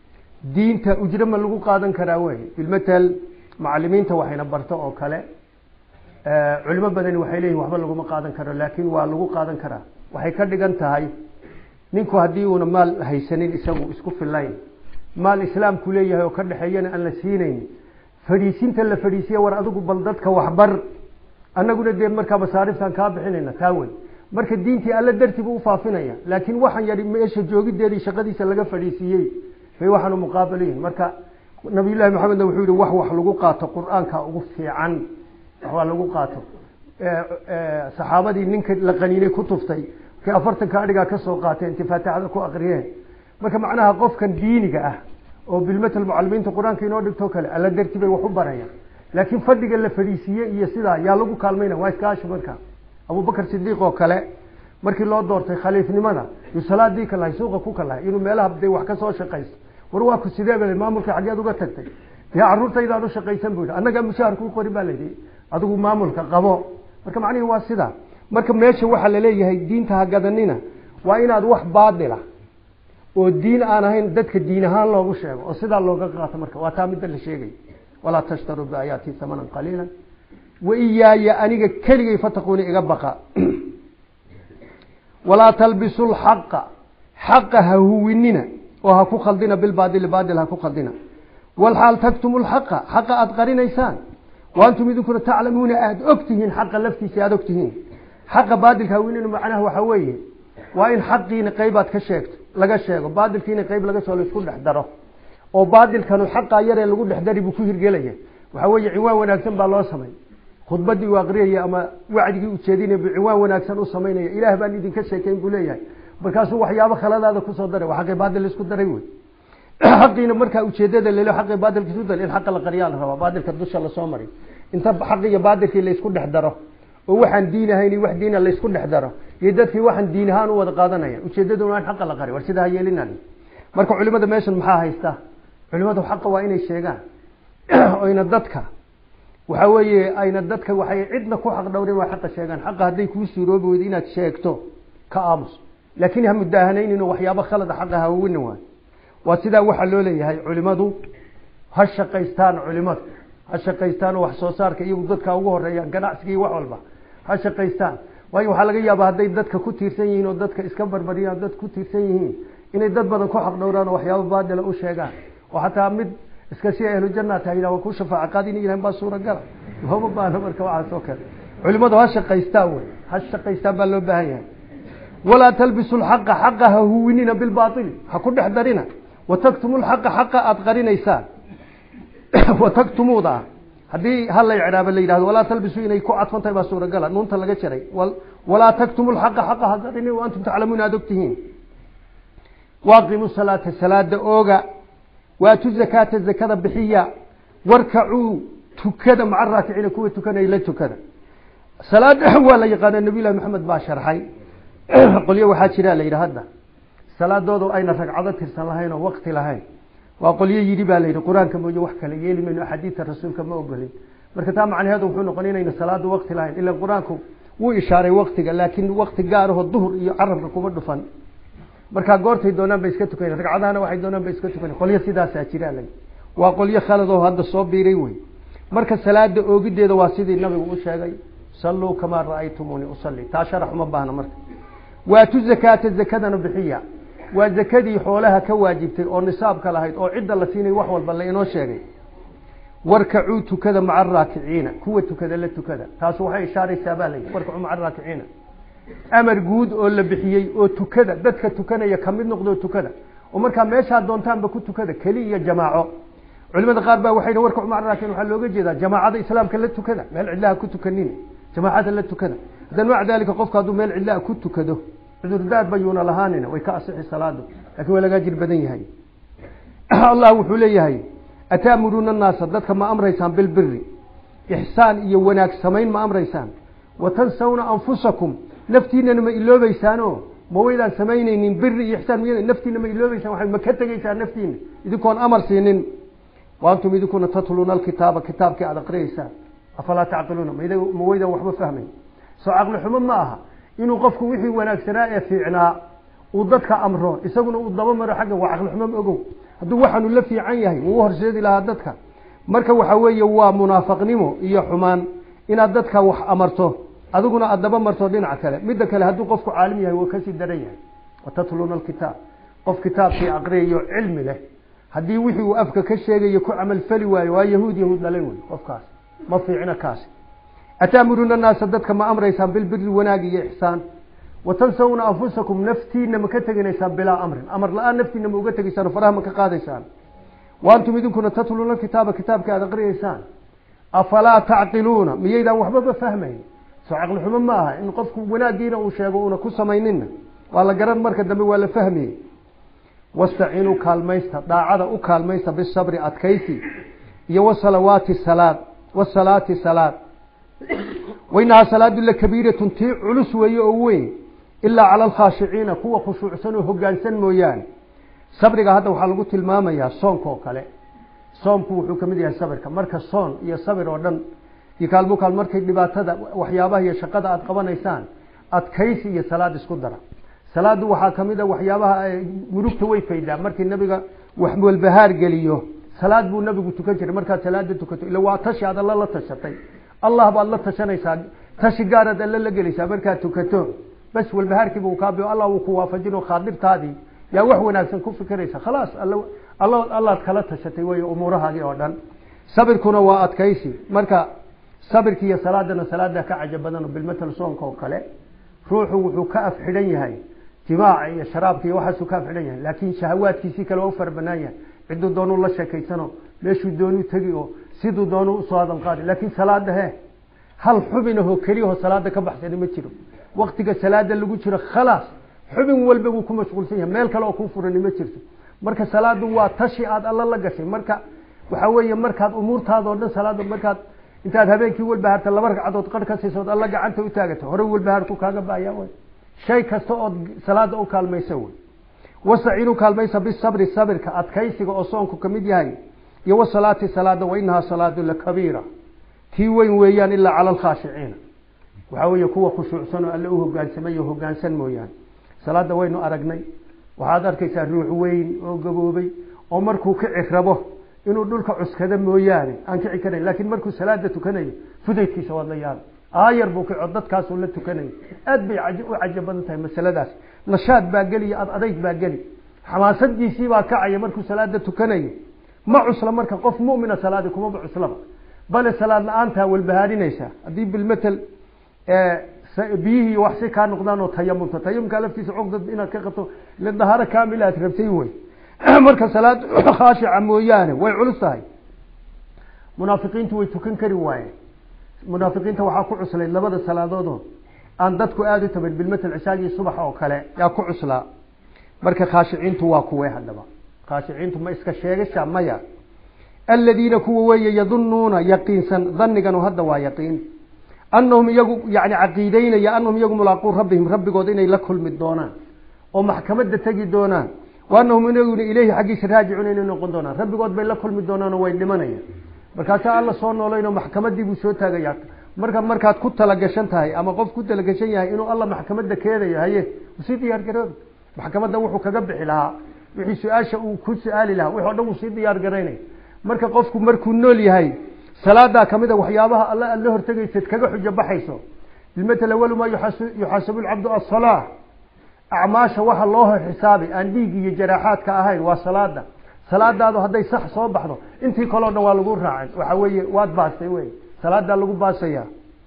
Speaker 1: diinta ujro ma lagu qaadan karaa wey bilmatal macalimiinta waxayna barto oo kale culimo badani waxay leeyihin waxba laguma qaadan karo laakiin waa lagu qaadan karaa waxay ka dhigan tahay ninku haddii uuna maal haysanin isagu isku fillayn maal islaamku leeyahay oo ka dhexeeyana aan la siinayn fadhiisinta la fadhiisiya war adigu bal dadka waxbar annaguna dee markaa masaariftaan kaa bixinayna taa wey marka diintii alla dartii buu ufaafinaya laakiin waxaan yadhi meesha joogideedii shaqadiisa laga fadhiisiiyey bay waxaanu muqaabaliyihin marka nabiyullahi maxamedna wuxuu yihi wax wax lagu qaato qur-aanka ugu fiican waxbaa lagu qaato saxaabadii ninka la qaniinay ku tuftay markay afartanka adhigaa ka soo qaateen inti faatixada ku akriyeen marka macnaha qofkan diiniga ah oo bilmatal mucalimiinta qur-aanka inoo dhigtoo kale alla darti bay wax u barayaan laakiin fadhiga la fadhiisiiye iyo sidaa yaa lagu kaalmayna waa iskaashi marka abubakar sidiiq oo kale markii loo doortay khaliifnimada yuu salaadii ka lahay suuqa ku ka lahay inuu meelaha de wax ka soo shaqayso war waa ku sidee bale maamulka xaggeed uga tagtay dee carruurtaydaad u shaqaysan bu yidhi annagaa mushaar kuu qori baa layidhi adigu maamulka qabo marka macnihii waa sidaa marka meesha waxaa laleeyahay diinta ha gadanina waa inaad wax baadila oo diin aan ahayn dadka diin ahaan loogu sheego oo sidaa looga qaato marka waa taa midda la sheegay walaa tashtaruu biaayaati hamanan qaliila wa iyaaya aniga keligay fataquuni iga baqa walaa talbisu lxaqa xaqa ha huwinina oo ha ku khaldina bilbaadili baadil ha ku khaldina walxaal taktumu lxaqa xaqa aada qarinaysaan wa antum idinkuna taclamuuna aada og tihiin xaqa laftiisa aada og tihiin xaqa baadilka hawinina macnaha waxaa weeye waa in xaqiina qaybaad ka sheegto laga sheego baadilkiina qayb laga soo laisku dhex daro oo baadilkanu xaqaa yaree lagu dhex dari buu ku hirgelaya waxaa weeye ciwaan wanaagsan baa loo samay khudbadii uu aqriyaya ama wacdigii ujeedinaya buu ciwaan wanaagsan u samaynaya ilaah baan idinka sheekayn buu leeyahay markaasuu waxyaabo khaladaada kusoo daray waa xaqii baadil isku daray wey xaqiina markaa ujeedada lelo xaqii baadilka isu daray in xaqa la qariyaa la rabaa baadilka dusha lasoo maray inta xaqi iyo baadilkii laysku dhex daro oo waxaan diin ahayn wax diina laysku dhex daro iyo dadkii waxaan diin ahaan u wada qaadanaya ujeedaduna waa in xaqa la qari war sidaa ha yeelinan marka culimada meeshan maxaa haysta culimadu xaqa waa inay sheegaan oyna dadka waxa weeye ayna dadka waxay cidna ku xaq dhowrin waa xaqa sheegaan xaqa hadday kuu suuroobi weydo inaad sheegto ka aamus laakiin ha mudaahanayninoo waxyaabo khalada xaqa hawawina waay waa sidaa waxaa loo leeyahay culimadu ha shaqaystaan culimadu ha shaqaystaan oo wax soo saarka iyagu dadka ugu horeeyaan ganacsiga iyo wax walba ha shaqaystaan waayo waxaa laga yaabaa hadday dadka ku tiirsan yihiin oo dadka iska barbariyaan dad ku tiirsan yihiin inay dad badan ku xaq dhowraan oo waxyaabo baadila u sheegaan oo xataa mid iska si ahlu janna tahay waa ku shafaaca qaadin ilahan baa suuragala looma baahno marka waxaas oo kale culimadu ha shaqaystaan wey ha shaqaystaan baa loo baahan yahay walaa talbisu lxaqa xaqa ha huwinina bilbaaili ha ku dhex darina wataktumu lxaqa xaqa aada qarinaysaan wataktumuuda haddii hala icraaba la yidhahdo walaa talbisu inay ku cadfan tahay baa suuragala nuunta laga jaray walaa taktumu lxaqa xaqa ha qarini wa antum taclamuuna aada og tihiin waaqimu salaata salaada ooga waatu zakaata zakada bixiya warkacuu tukada maca raakiciina kuwa tukanaya la tukada salaada waa la yaqaana nabiy llahi maxamed baa sharxay qolyo waxaa jira la yidhi hadda salaadoodu ayna ragcado tirsan lahayn oo wakti lahayn waa qolyo yidhi baa la yidhi qur-aanka mooye wax kale yeeli mayno axaadiidta rasuulka ma ogolin marka taa macnaheedu wuxuu noqon inayna salaadu wakti lahayn ila qur-aanku wuu ishaaray waktiga laakiin wakti gaaraho duhur iyo carabka kuma dhufan markaa goortay doonaan bay iska tukan ragcadahana waxay doonaan bay iska tukan qolyo sidaasaa jira la waa qolyo khaladoo hadda soo biiray wey marka salaada oogideeda waa sidii nabigu u sheegay salluu kamaa ra'aytumuuni usalli taa sharax uma baahna marka waatu zakaata zakadana bixiya waa zakadii xoolaha ka waajibtay oo nisaabka lahayd oo cidda la siinay wax walba la inoo sheegay warkacuu tukada maca araakiciina kuwa tukada la tukada taas waxay ishaaraysaa baa layidhi warkacuu maca araakiciina amar guud oo la bixiyey oo tukada dadka tukanaya kamid noqdoo tukada oo markaa meeshaa doontaanba ku tukada keli iyo jamaaco culimada qaar baa waxay warkacu maca araakiin waxaa looga jeedaa jamaacada islaamka la tukada meel cidlaha ku tukanin jamaacada la tukada haddana maca dalika qofku hadduu meel cidlaha ku tukado cudurdaar bayuuna lahaanina way ka asixi salaadu lakin waa lagaa jir badan yahay allah wuxuu leeyahay ataamuruuna annaasa dadka ma amraysaan bilbiri ixsaan iyo wanaag samayn ma amraysaan watansawna anfusakum naftiinana ma iloobaysaano ma waydaan samaynaynin biri iyo ixsaan miy naftiina ma iloobeysaan waxay ma ka tegeysaan naftiina idinkoon amar siinin wa antum idinkuna tatluuna alkitaaba kitaabkii aada aqriyeysaan afalaa tacqiluuna ma waydaan waxba fahmayn soo caqli xumo ma aha inuu qofku wixii wanaagsanaa ee fiicnaa uu dadka amro isaguna uu daba maro xagga waa caqli xumo ma ogow hadduu waxaanu la fiican yahay wuu horseedi lahaa dadka marka waxa weeye waa munaafaqnimo iyo xumaan inaad dadka wax amarto adiguna aada daba marto dhinac kale midda kale hadduu qofku caalim yahay waa kasii daran yahay watatluuna alkitaab qof kitaabkii aqriyayo cilmi leh haddii wixii uu afka ka sheegayo ku camalfali waayo waa yahuud yahuud dhalay wey qofkaas ma fiicna kaasi ataamuruuna annaasa dadka ma amraysaan bilbiri wanaag iyo ixsaan watansawna anfusakum naftiina ma ka teginaysaan bilaa amrin amar la-aan naftiina ma uga tegaysaan oo faraha ma ka qaadaysaan wa antum idinkuna tatluuna kitaaba kitaabka aada aqriyeysaan afalaa tacqiluuna miyaydaan waxbaba fahmayn soo caqli xumo ma aha in qofku wanaagiina uu sheego una ku samaynina waa la garan marka dambe waa la fahmiyey wastaciinuu kaalmaysta daacada u kaalmaysta bisabri adkaysi iyo wasalawaati salaad wasalaati salaad wainahaa salaadu lakabiiratun tii culus weeye oo weyn ilaa cala alkhaashiciina kuwa khushuucsan oo hogaansan mooyaane sabriga hadda waxaa lagu tilmaamayaa soonka oo kale soomku wuxuu kamid yahay sabirka marka soon iyo sabir oo dhan iyo kaalmo kaal markay dhibaatada waxyaabaha iyo shaqada aada qabanaysaan adkaysi iyo salaad isku dara salaadu waxaa kamid a waxyaabaha murugta way faydaa markii nabiga wax walbahaar geliyo salaad buu nabigu tukan jiray markaad salaada tukato ila waa tashi aad alla la tashatay allah baad la tashanaysaa tashi gaaraad alla la gelaysaa markaad tukato bas walbahaarkiiba uu kaabiyo allah uu ku waafajino khaadirtaadii yaa wax wanaagsan ku fikiraysa khalaas alla allaad kala tashatay wey umuurahaagii oo dhan sabirkuna waa adkaysi marka sabirki iyo salaadana salaada ka caja badan bilmatal soonka oo kale ruuxu wuxuu ka af xidhan yahay jimaaca iyo sharaabka iyo waxaasuu ka af xidhan yahay laakiin shahawaadkiisii kale waa u fara banaan yahay ciduu doonuu la sheekaysano meeshuu doonuu tegi oo siduu doonuu usoo hadan qaadi laakiin salaada he hal xubinahoo keliyaho salaada ka baxsani ma jiro waktiga salaada lagu jiro khalaas xubin walba wuu ku mashquulsan yahay meel kale oo kuu furani ma jirto marka salaadu waa tashi aad alla la gashay marka waxa weeye markaad umuurtaada o dhan salaada markaad intaad habeenkii walbahaarta laba ragcadood qar ka siisood alla gacanta u taagato hore walbahaarku kaaga baaya wy shay kasta ood salaada u kaalmaysa wey wastaciinu kaalmaysa bisabri sabirka adkaysiga oo soonku kamid yahay iyo wasalaati salaada wainahaa salaadu lakabiira tii weyn weeyaan ilaa cala alkhaashiciina waxaa weeye kuwa khushuucsan oo alle u hogaansamay oo hogaansan mooyaane salaada waynu aragnay waxaad arkaysaa ruux weyn oo gaboobay oo markuu kici rabo inuu dhulka cuskado mooyaane aan kici karayn laakiin markuu salaada tukanayo fudaydkiisa waad la yaaba aayar buu kico dadkaasuu la tukanayo aad bay u caja badan tahay masaladaas nashaad baa geli iyo ad adayg baa geli xamaasadiisii baa kacaya markuu salaada tukanayo ma cusla marka qof mumina salaadi kumaba cuslaba bale salaad la-aantaa walbahaarinaysa haddii bilmatel biyihii wax si kaa noqdaan oo tayamumta tayamumka laftiisa cogdad inaad ka qabto ile dahaaro kaamila aad rabtay wey marka salaad khaashica mooyaane way culus tahay munaafiqiintu way tukan kari waayeen munaafiqiinta waxaa ku cuslayd labada salaadoodoo aan dadku aada u taban bilmatel cishaagii subax oo kale yaa ku cuslaa marka khaashiciintu waa kuwe haddaba khaashiciintu ma iska sheegasha maya aladiina kuwa weeye yadunuuna yaqiinsan dhaniganu hadda waa yaqiin anahum iyagu yani caqiideynaya anahum iyagu mulaaquu rabbihim rabbigood inay la kulmi doonaan oo maxkamadda tegi doonaan wa anahum inaguna ileyhi xaggiisa raajicuun inay noqon doonaan rabbigood bay la kulmi doonaan oo way dhimanayaan markaasaa alla soo noolayn oo maxkamadii buu soo taagaya marka markaad ku talagashan tahay ama qof ku talagashan yahay inuu alla maxkamadda keenayo haye usii diyaar garoobi maxkamadda wuxuu kaga bixi lahaa wixii su-aasha uu ku su-aali lahaa wix o dhan uu sii diyaar garaynay marka qofku markuu nool yahay salaadaa kamid a waxyaabaha alla aad la hortegaysad kaga xujo baxayso bilmatel awalu maa yuxaasabu lcabdu asalaa acmaasha waxa loo xisaabay aan dhiig iyo jaraaxaadka ahayn waa salaada salaadaadu hadday sax soo baxdo intii kaleo dhan waa lagu raacay waxa weeye waad baastay wey salaadaa lagu baasaya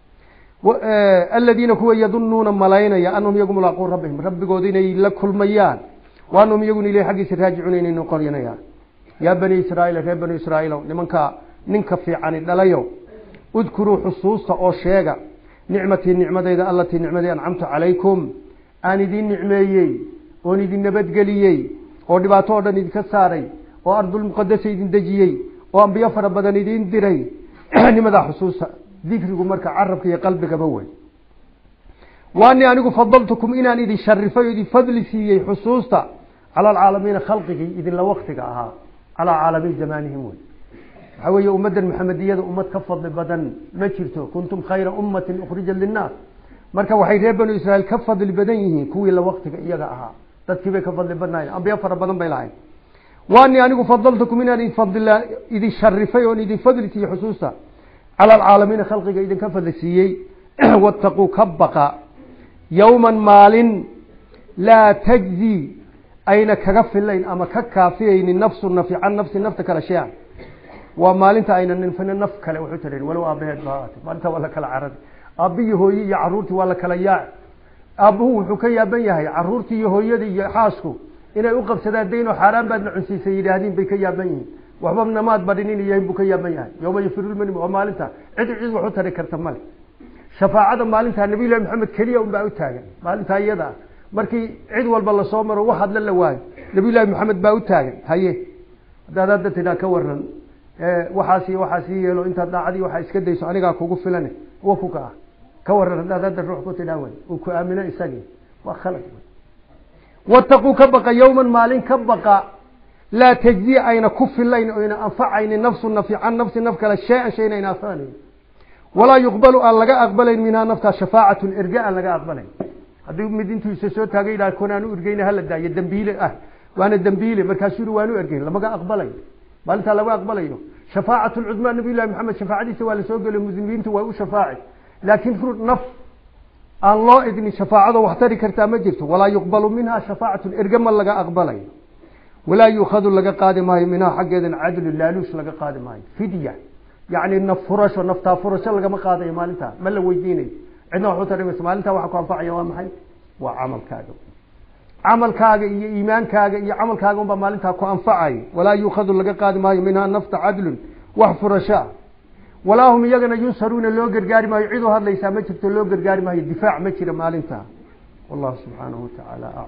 Speaker 1: aladiina kuwa yadunuuna malaynaya anahum iyagu mulaaquu rabbihim rabbigood inay la kulmayaan wa anahum iyaguna ilahi xaggiisa raajicuuna inay noqonayaan yaa bani israaiil reer bani israaiilow nimanka ninka fiicani dhalayo udkuruu xusuusta oo sheega nicmatii nicmadeyda allatii nicmadii ancamtu calaykum aan idin nicmeeyey oon idin nabadgeliyey oo dhibaato oo dhan idinka saaray oo ardulmuqadasa idin dejiyey oo ambiyo fara badan idin diray nimadaa xusuusta dikrigu marka carabka iyo qalbigaba wey waani anigu fadaltukum inaan idin sharifay o idin fadli siiyey xusuusta cala alcaalamiina khalqigii idinla waktiga ahaa calaa caalamiin zamaanihim wey waxaa weeye ummaddan maxamediyada ummad ka fadli badan ma jirto kuntum khayra ummatin ukhrijat linnaas marka waxay reer banu israiil ka fadli badan yihiin kuwii la waktiga iyaga ahaa dadkii bay ka fadli badnaayeen ambiyo fara badan bay lahayn waani anigu fadaltukum inaan idin sharifay oon idin fadli siiyey xusuusta cala alcaalamiina khalqiga idinka fadli siiyey wattaquu ka baqa yowman maalin laa tajzi ayna kaga filayn ama ka kaafiyaynin nafsu nafi can nafsi nafta kale shay-an waa maalinta ayna ninfina naf kale wuxuu tirin walow aabaheed ba ahaatay maalinta waa la kala carari aabbihii hooye iyo caruurtii waa la kala yaaci aabbuhu wuxuu ka yaaban yahay caruurtii iyo hooyadii iyo xaasku inay u qabsadaan dayn oo xaaraan baad la cunsiisay yidhaahdiin bay ka yaaban yihiin waxba namaad badhinin yahin buu ka yaaban yahay yowma yafirulmani waa maalinta cid cid wax u tari karta male shafaacada maalintaa nabiy llahi maxamed keliya un baa u taagan maalintaa iyada ah markii cid walba lasoo maro wax hadla la waayo nabiy llahi maxamed baa u taagan haye haddaad hadda tidhaa ka waran waxaas iyo waxaas ii yeelo intaad daacadii waxaa iska dayso anigaa kugu filane wa kuka ah ka waran haddaad hadda ruux ku tidhaa wey uu ku aamino isagii waa khalad wey wataquu ka baqa yowman maalin ka baqa laa tajzi ayna ku filayn oyna anfacaynin nafsu nafi can nafsi naf kale shay-an shayna ayna anfacnayn walaa yuqbalu aan laga aqbalayn minhaa naftaa shafaacatun erge aan laga aqbalayn haddii mid intuu isa soo taagay yidhaha konaan u ergeyna hala daayo dembiile ah waana dembiile markaasuu yihi waan u ergeyn lamaga aqbalayo maalintaa laga aqbalayo shafaacatu lcudmaa nabiy llahi maxamed shafaacadiisa waa lasoo geliyo muslimiintu waa u shafaaci laakiin ru naf aan loo idnin shafaacado wax tari kartaa ma jirto walaa yuqbalu minha shafaacatun ergama laga aqbalayo walaa yuukhadu laga qaadi maayo minhaa xaggeedan cadlu laaluush laga qaadi maayo fidya yacni naf furasho naftaa furasho lagama qaadayo maalintaa ma la weydiinayo cidna waxu tarimaysa maalintaa waxa ku anfacaya waa maxay waa camalkaaga camalkaaga iyo iimaankaaga iyo camalkaaga unbaa maalintaa ku anfacayo walaa yuukhadu laga qaadi maayo minhaa nafta cadlun wax furashoa walaa hum iyagana yunsaruuna loo gargaari maayo cid u hadlaysaa ma jirto loo gargaari maayo difaac ma jira maalintaa wallahu subxaanahu watacaala aclam